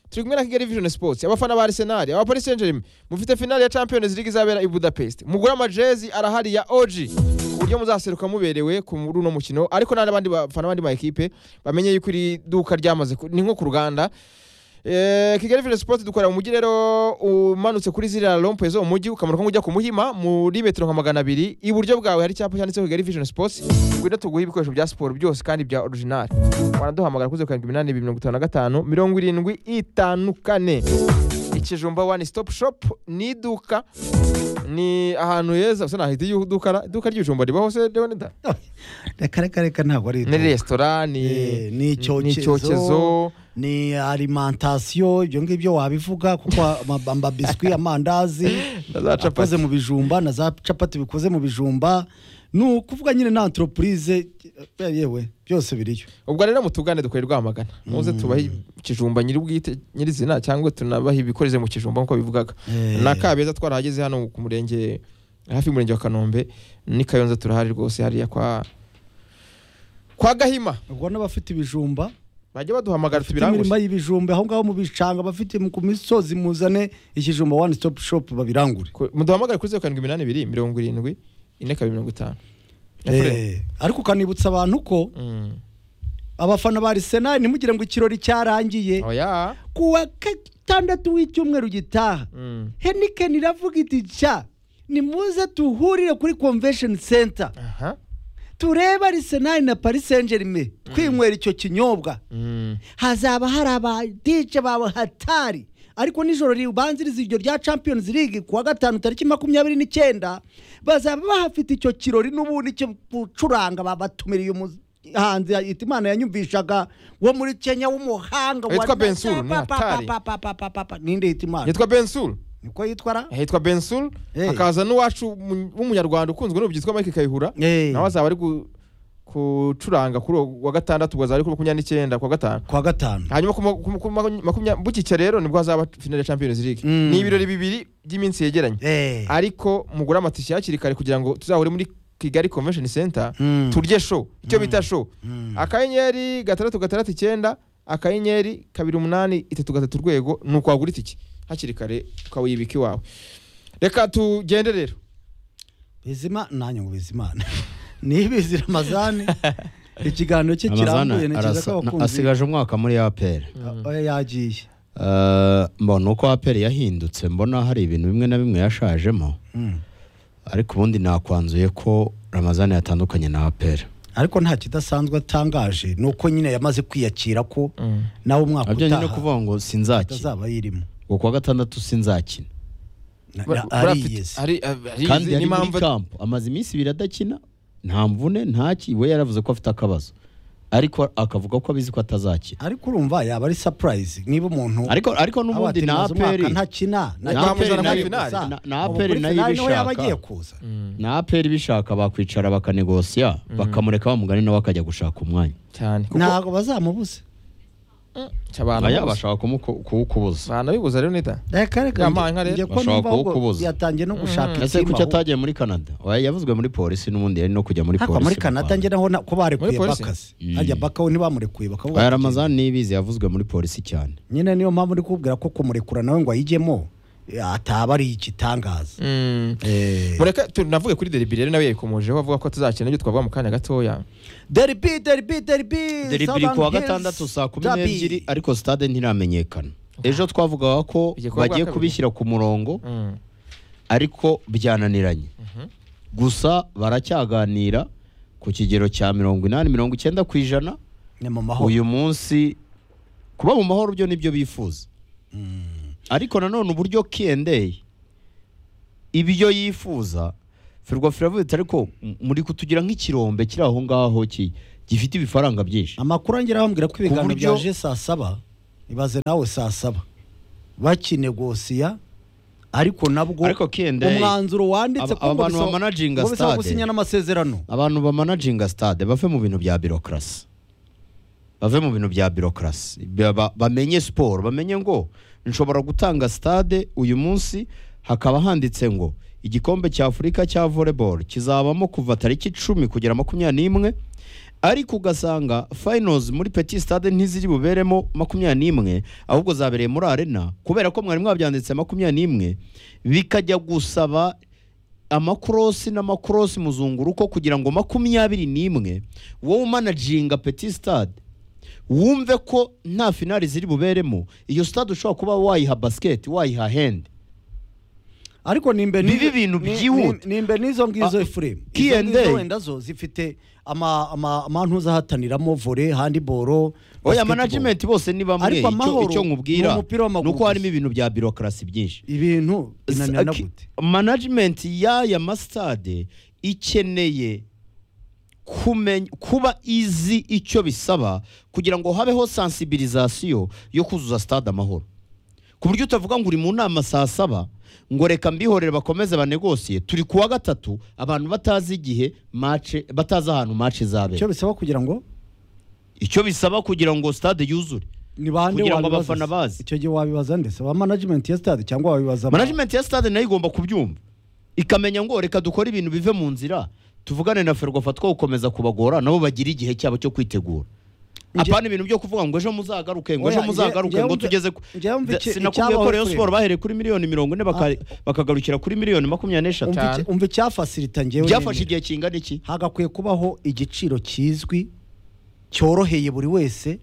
turi kumwe na kigali vision sports abafana ba arsenal aba paris saint germain mufite finale ya champions league izabera i budapest mugure amajezi arahari ya og ku buryo muzaseruka muberewe ku muri uno mukino ariko nta n'abandi bafana abandi ma ekipe bamenye yuko iri duka ryamaze ku- ni nko ku ruganda Eh, kigali vision sports dukorera mu mujyi rero umanutse kuri ziriya rompuwe zo mu mujyi ukamanuka ujya ku muhima muri metero nka magana abiri iburyo bwawe hari icyapa cyanditseho kigali vision sports ngwino tuguhe ibikoresho bya siporo byose kandi bya original wanaduhamagara kuri zeru karindwi iminani ibiri mirongo itanu na gatanu mirongo irindwi itanu kane ikijumba wani stop shop ni iduka ni ahantu heza usa n'ahita iduka iduka ry'ibijumba riba hose rero ni da reka reka reka ntabwo ari ni resitora ni Eh, ni ni icyokezo icyokezo ni alimantasiyo ibyo ngibyo wabivuga kuko ama- amabiswi amandazi na za akoze capati mu bijumba na za capati bikoze mu bijumba ni ukuvuga nyine na antoropurize yewe byose biriyo ubwo rero mutugane dukore rwamagana muze tubahe ikijumba nyiri bwite nyirizina cyangwa tunabahe ibikoreze mu kijumba nk'uko bivugaga Eh. na kabeza twarahageze hano ku murenge hafi y'umurenge wa kanombe ni kayonza turahari rwose hariya kwa kwa gahima ubwo n'abafite ibijumba bajya baduhamagara bafite imirima tubirangushe y'ibijumba aho ngaho mu bishanga abafite mu- ku misozi muzane ikijumba wani sitopu shopu babirangure Ku- muduhamagare kuri zeru karindwi iminani ibiri mirongo irindwi ine kabiri mirongo itanu Efuremu. Eh, ariko ukanibutsa abantu ko Mm. abafana ba arisenali ntimugire ngo ikirori cyarangiye oya ku wa gatandatu w'icyumweru gitaha Mm. henikeni iravuga iti cya nimuze tuhurire kuri convention center aha turebe arisenali na paris saint germain twinywera icyo kinyobwa Mm. hazaba hari abadije bawe hatari ariko nijoro ribanziriza iryo rya champions league ku wa gatanu tariki makumyabiri n'icyenda bazaba bahafite icyo kirori n'ubundi cyo gucuranga babatumiriye umuhanzi yita imana yanyumvishaga wo muri kenya w'umuhanga wa- Yitwa Bensuru, ni hatari. Pa, pa, pa, pa, pa, pa. ninde yita imana yitwa bensul niko yitwa ra hitwa bensul Eh. hakaza n'uwacu mu- w'umunyarwanda ukunzwe n'ubu yitwa mike kayihura Eh. nawe azaba ari gu- gucuranga kuri uwo wa gatandatu ubwo azaba ari kuri makumyabiri n'icyenda ku wa gatanu ku wa gatanu hanyuma ku ma- ku ma- ku ma- makumya- bukicya rero nibwo hazaba finale ya champions league Mm. ni ibirori bibiri by'iminsi yegeranye Eh. ariko mugure amatike hakiri kare kugira ngo tuzahure muri kigali convention center Mm. turye show icyo bita show akanyenyeri gatandatu gatandatu icyenda akanyenyeri kabiri umunani itatu gatatu urwego ni ukwagura itike hakiri kare ukaba uyibika iwawe reka tugende rero bizima nanjye ngo bizimana ni ibizira amazani ikiganiro cye Amazana kirambuye ntekereza arasa- ko na- abakunzi asigaje umwaka muri aperi Eh, yagiye Eh, mbona uko aperi yahindutse mbona hari ibintu bimwe na bimwe yashajemo Mm. ariko ubundi nakwanzuye ko ramazani yatandukanye na aperi ariko nta kidasanzwe atangaje ni uko nyine yamaze kwiyakira ko nawe umwaka abyo nyine utaha kuvuga ngo sinzakina atazaba yirimo ngo kuwa gatandatu sinzakina Na- Bur- na- burafite- ariyeze ari- ari- arizi, kandi yari muri n'impamvu- kampo amaze iminsi ibiri adakina nta mvune ntaki we yaravuze ko afite akabazo ariko akavuga ko abizi ko atazakina ariko urumva yaba ari surprise niba umuntu ariko ariko aba n'ubundi ati, na "Maze aperi umwaka ntakina Nta ntakina aperi muri nayo- finali." na- na Ubu aperi muri nayo finali niho yaba ibishaka. agiye kuza na aperi bishaka bakwicara bakanegosiya bakamureka bamugani nawe akajya gushaka umwanya cyane kuko ntabwo bazamubuze abantu baya bose- bashaka kumuku- kuwukubuza abantu bibuza rero nida reka reka Yampaye nka rero. njye ko Bashobora numva ahubwo kuwukubuza. yatangiye no gushaka ese ikipe kuki ahubwo. atagiye muri canada Oya, yavuzwe muri polisi n'ubundi yari no kujya muri ariko polisi muri mu kanada Rwanda. njye naho na- ko barekuye Muri polisi? bakazi Mm. hajya bakawe ntibamurekuye bakavuga Oya, ati, ramazani niyibizi yavuzwe muri polisi cyane nyine niyo mpamvu ndi kubwira ko kumurekura nawe ngo ayijyemo eh, ataba ari igitangaza Mm. Eh. mureka tunavuge kuri deribi rero nawe yayikomojeho avuga ko tuzakina ibyo twavuga mu kanya gatoya deribi deribi deribi deribi iri ku wa gatandatu saa kumi n'ebyiri ariko sitade ntiramenyekana ejo twavugaga ko Igikorwa bagiye kabiri. kubishyira ku murongo Mm. ariko byananiranye gusa baracyaganira ku kigero cya mirongo inani mirongo icyenda ku ijana ni mu mahoro uyu munsi kuba mu mahoro byo nibyo bifuza ariko nanone uburyo kiyendeye ibyo yifuza ferwa firavuze ati ariko m- muri kutugira nk'ikirombe kiri aho ngaho ki- gifite ibifaranga byinshi amakuru angera bambwira ko ibiganiro buryo- byaje saa saba ibaze nawe saa saba bakinegosiya ariko nabwo Ariko Kiyendeye, umwanzuro wanditse aba- aba bantu bamanaginga ngo bisaba stade. gusinya n'amasezerano abantu bamanaginga stade bave mu bintu bya birokrasi bave mu bintu bya birokrasi Ba- ba- bamenye siporo bamenye ngo nshobora gutanga stade uyu munsi hakaba handitse ngo igikombe cya afurika cya volleyball kizabamo kuva tariki icumi kugera makumyabiri n'imwe ariko ugasanga finals muri petit stade ntiziri buberemo makumyabiri n'imwe ahubwo zabereye muri arena kubera ko mwari mwabyanditse makumyabiri n'imwe bikajya gusaba amakorosi n'amakorosi muzunguruko kugira ngo makumyabiri n'imwe wowe umanaginga petit stade wumve ko nta finali ziri buberemo iyo stade ushobora kuba wayiha basket wayiha hand ariko nimbe ni- Bibi bintu ni- byihuta. ni- nimbe n'izo ngizo Ah, efuremu K&A. wenda zo zifite ama- ama- amantu uzahataniramo vore handiboro oya basketball. management bose ni bamwe Ariko icyo amahoro icyo ni nkubwira umupira w'amaguru ni uko harimo gusa. ibintu bya birokrasi byinshi ibintu binanirana Sa- gute management y'aya masitade ikeneye kumenya kuba izi icyo bisaba kugira ngo habeho sensibilisation yo kuzuza stade amahoro ku buryo utavuga ngo uri mu nama saa saba ngo reka mbihorere bakomeze banegosiye turi kuwa gatatu abantu batazi igihe mace batazi ahantu mace icyo izabera bisaba kugira ngo icyo bisaba kugira ngo stade yuzure ni bande Kugira ngo wabibaza abafana se? bazi. icyo gihe wabibaza ndetse ba management ya stade cyangwa wabibaza aba- management ya stade nayo igomba kubyumva ikamenya ngo reka dukore ibintu bive mu nzira tuvugane na ferwafa two gukomeza kubagora nabo bagira igihe cyabo cyo kwitegura apana ibintu byo kuvuga ngo ejo muzagaruke ngo Oya, ejo njye- muzagaruke njyewe ngo mve- tugeze ku njyewe mve iki- sinakubwiye ko icyabaho rero kuri- siporo bahereye kuri miliyoni mirongo ine baka- bakagarukira kuri miliyoni makumyabiri n'eshatu umva iki- umva icyafasilita ngewe byafashe nemera. igihe kingana iki hagakwiye kubaho igiciro kizwi cyoroheye buri wese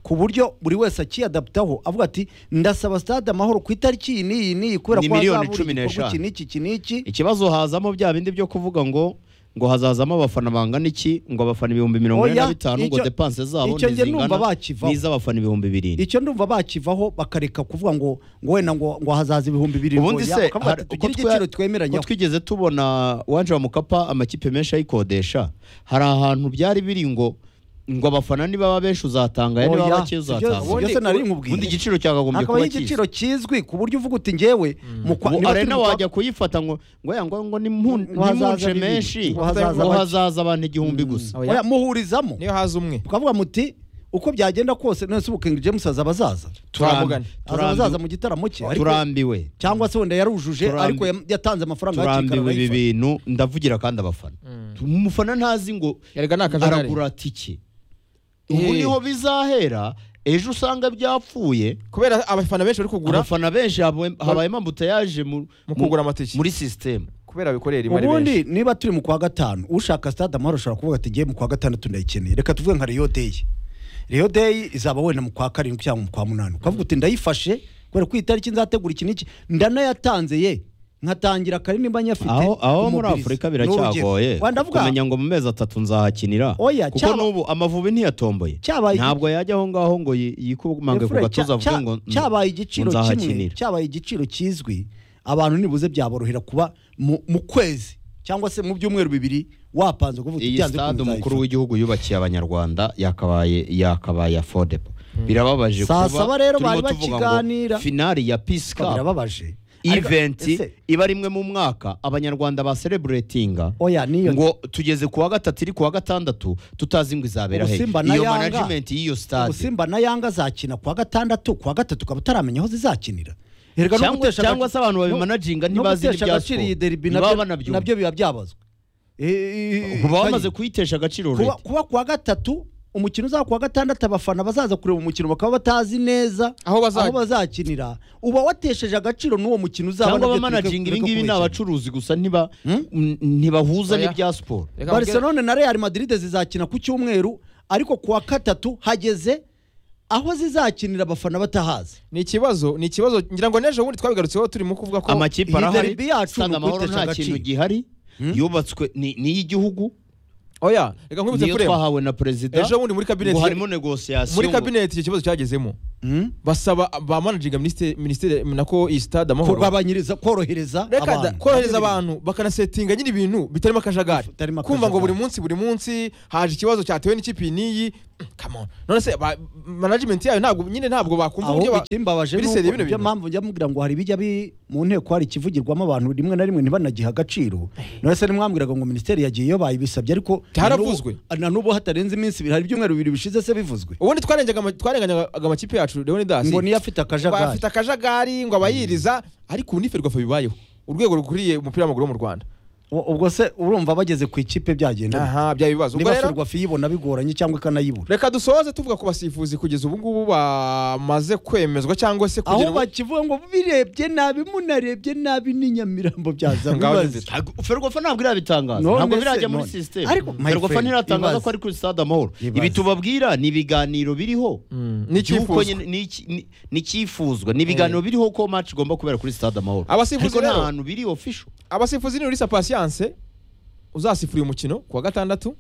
ku buryo buri wese akiyadaptaho avuga ati ndasaba stade amahoro ku itariki iyi n'iyi n'iyi kubera Ni ko miliyoni hazabura cumi n'eshanu. igikorwa iki n'iki iki n'iki ikibazo hazamo bya bindi byo kuvuga ngo ngo hazazamo abafana bangana iki ngo abafana ibihumbi mirongo ine Oya, na bitanu ngo icyo- depanse zabo icyo njye numva ntizingana bakivaho. n'iz'abafana ibihumbi birindwi icyo ndumva bakivaho bakareka kuvuga ngo ngo wenda ngo ngo hazaza ibihumbi bibiri ubundi ngo ya- se bakavuga hari- ati tugire twa- igiciro ko twemeranyaho twigeze tubona wanje wa mukapa amakipe menshi ayikodesha hari ahantu byari biri ngo ngo abafana nibaba benshi uzatanga aya niba Oya, bake sibyo- uzatanga sibyo se nari nkubwiye. ubundi igiciro cyakagombye hakabaho kuba kizwi igiciro kizwi ku buryo uvuga uti ngewe mu kwa- ubu niba turi arena mu kwa- wajya kuyifata ngo ngo ya ngo ngo Ngo hazaza nimunce bibiri, menshi ngo hazaza ngo bake. hazaza abantu igihumbi gusa Oya, muhurizamo niyo haza umwe ukavuga muti uko byagenda kose nonese ubu King James azaba azaza turamugana. azaba turambiwe- azaza mu gitaramo cye ariko- turambiwe cyangwa se wenda yarujuje Turambi- ariko yam- yatanze amafaranga turambiwe ibi bibiri bintu ndavugira kandi abafana umufana ntazi ngo yarega ni akajagari aragura tike Eh. ubu niho bizahera ejo usanga byapfuye kubera abafana benshi bari kugura abafana benshi habe- habayemo ambutayaje mu mu mu- kugura amatike muri sisiteme kubera bikorera rimwe ari benshi ubundi niba turi mu kwa gatanu ushaka stade amahoro ashobora kuvuga ati ngiye mu kwa gatandatu ndayikeneye reka tuvuge nka Rio Day Rio Day izaba wenda mu kwa karindwi cyangwa mu kwa munani ukavuga uti ndayifashe kubera ko iyi tariki nzategura iki n'iki ndanayatanze ye nkatangira kare nimba nyafite aho aho muri kumubwiriza. afurika Ni urugero. biracyagoye Wenda ndavuga kumenya ngo mu mezi atatu nzahakinira Oya, kuko cyaba- n'ubu amavubi ntiyatomboye Cyabaye iki- ntabwo yajya aho ngaho ngo yi- yikumange ku Efure, gatuza cya- avuge ngo cya- cyabaye igiciro kimwe nzahakinira cyabaye igiciro kizwi abantu nibuze byaborohera kuba mu mu kwezi cyangwa se mu byumweru bibiri wapanze kuvuga uti iyi byanze stade bikunze umukuru nzayifata." w'igihugu yubakiye abanyarwanda yakabaye yakabaye afodepo birababaje Saa kuba saba rero turimo bari tuvuga ngo bakiganira. finali ya peace Ikaba cup birababaje Ariko- eventi ese- iba rimwe mu mwaka abanyarwanda basereburetinga oya niyo ngo tugeze kuwa gatatu iri kuwa gatandatu tutazi ngo izabera he Ubusimba na iyo Yanga. management y'iyo stade ubusimba na yanga azakina kuwa gatandatu kuwa gatatu ukaba utaramenya aho zizakinira Erega no Cyangwa- gutesha cyangwa agaci- se abantu no- babimanaginga no ntibazi gutesha n'ibya agaciro iyi siporo. derby Ntibaba nabyo- banabyumva. nabyo biba byabazwe kuba bamaze kuyitesha agaciro kuba, leta kuba kuwa gatatu umukino uzaba kuwa gatandatu abafana bazaza kureba umukino bakaba batazi neza Aho baza- bazakinira uba watesheje agaciro n'uwo mukino uzaba cyangwa nabyo abamanaginga tureke- ibi tureke ngibi ni kubeshya. abacuruzi gusa ntiba- Hmm? n- ntibahuza Oya. n'ibya siporo Reka mbwira- barcelone na real madrid zizakina ku cyumweru ariko kuwa gatatu hageze aho zizakinira abafana batahazi ni ikibazo ni ikibazo ngira ngo n'ejo bundi twabigarutseho turimo kuvuga ko amakipe iyi arahari derby yacu ni usanga amahoro ukuyitesha nta kintu agaciro. gihari yubatswe ni ni iy'igihugu oya reka nkwibutse niyo kureba twahawe na perezida ejo bundi muri ngo kabineti harimo negosiyasiyo muri ngo- kabineti icyo kibazo cyagezemo Mm? basaba ba managinga minisiteri minisiteri nako iyi stade amahoro kugabanyiriza korohereza Reka da- abantu. korohereza abantu bakanasetinga nyine ibintu bitarimo akajagari Bitarimo kumva ngo akajagari. buri munsi buri munsi haje ikibazo cyatewe n'ikipe iyi n'iyi come on none se ba- management yayo ntabwo nyine ntabwo bakumva uburyo aho ba- ikimbabaje biri seriye bino niyo bintu. mpamvu njya mubwira ngo hari ibijya bi- mu nteko hari ikivugirwamo abantu rimwe na rimwe ntibanagihe agaciro none se nimwambwiraga ngo minisiteri yagiye iyo bayibisabye ariko Byaravuzwe. na n'ubu- na n'ubu hatarenze iminsi ibiri hari ibyumweru bibiri bishize se bivuzwe ubundi twarengaga ama- twarenganyaga amakipe yacu leoni dasi ngo niyo afite akajagari. afite akajagari ngo abayiriza ariko ubu n'iferwafa bibayeho urwego rukwiriye umupira w'amaguru wo mu rwanda U- ubwo se urumva bageze ku ikipe byagenda bite? aha byaba ibibazo Ubwo niba rero- ferwafa iyibona bigoranye cyangwa ikanayibura reka dusoze tuvuga ku basifuzi kugeza ubu ngubu bamaze kwemezwa cyangwa se aho kugira ubu- bakivuga ngo birebye nabi munarebye nabi ni nyamirambo byaza Ngaho ni mubaze nzito. Ntabwo- ferwafa ntabwo irabitangaza None ntabwo se, birajya muri none. sisiteme Ariko, my ferwafa friend, ntiratangaza ibaze. ko ari kuri stade amahoro Ibaze. ibi tubabwira ni ibiganiro biriho ni By'uko icyifuzwa. nyine- ni iki- ni- ni icyifuzwa ni ibiganiro biriho ko match igomba kubera kuri stade amahoro Abasifuzi ariko nta rero- hantu biri official abasifuzi ni urisa pasiyanse uzasifura uyu mukino ku wa gatandatu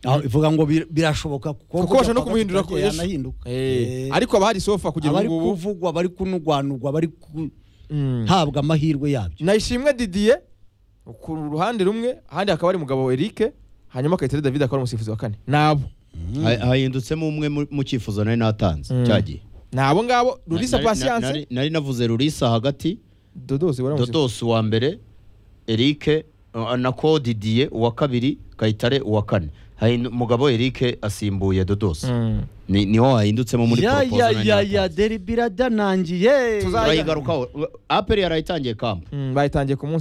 aho ivuga ngo bir- birashoboka kuko bashobora no kumuhindura ku ejo yanahinduka Eh, Eh. ariko abahari sofa kugera abari ubu ngubu kuvugwa bari kunugwanugwa bari ku- Mm. habwa amahirwe yabyo nayishimwe didiye ku ruhande rumwe ahandi hakaba ari umugabo erike hanyuma Kayitare david akaba ari umusifuzi wa kane nabo Ha- hahindutsemo umwe mu- mu cyifuzo nari natanze cyagiye nabo ngabo rurisa Na- na- na- pasiyanse nari- nari navuze rurisa hagati dodozi wari umusifuzi. dodos uwa mbere erike uh, na kodidiye uwa kabiri kayitare uwa kane Hahindu- mugabo erike asimbuye dodos Mm. ni niho hahindutsemo muri ya proposal ya nari ya natanze. ya deri biradanangiye Tuza- turayigarukaho aperi yarayitangiye kampu Mm, bayitangiye ku munsi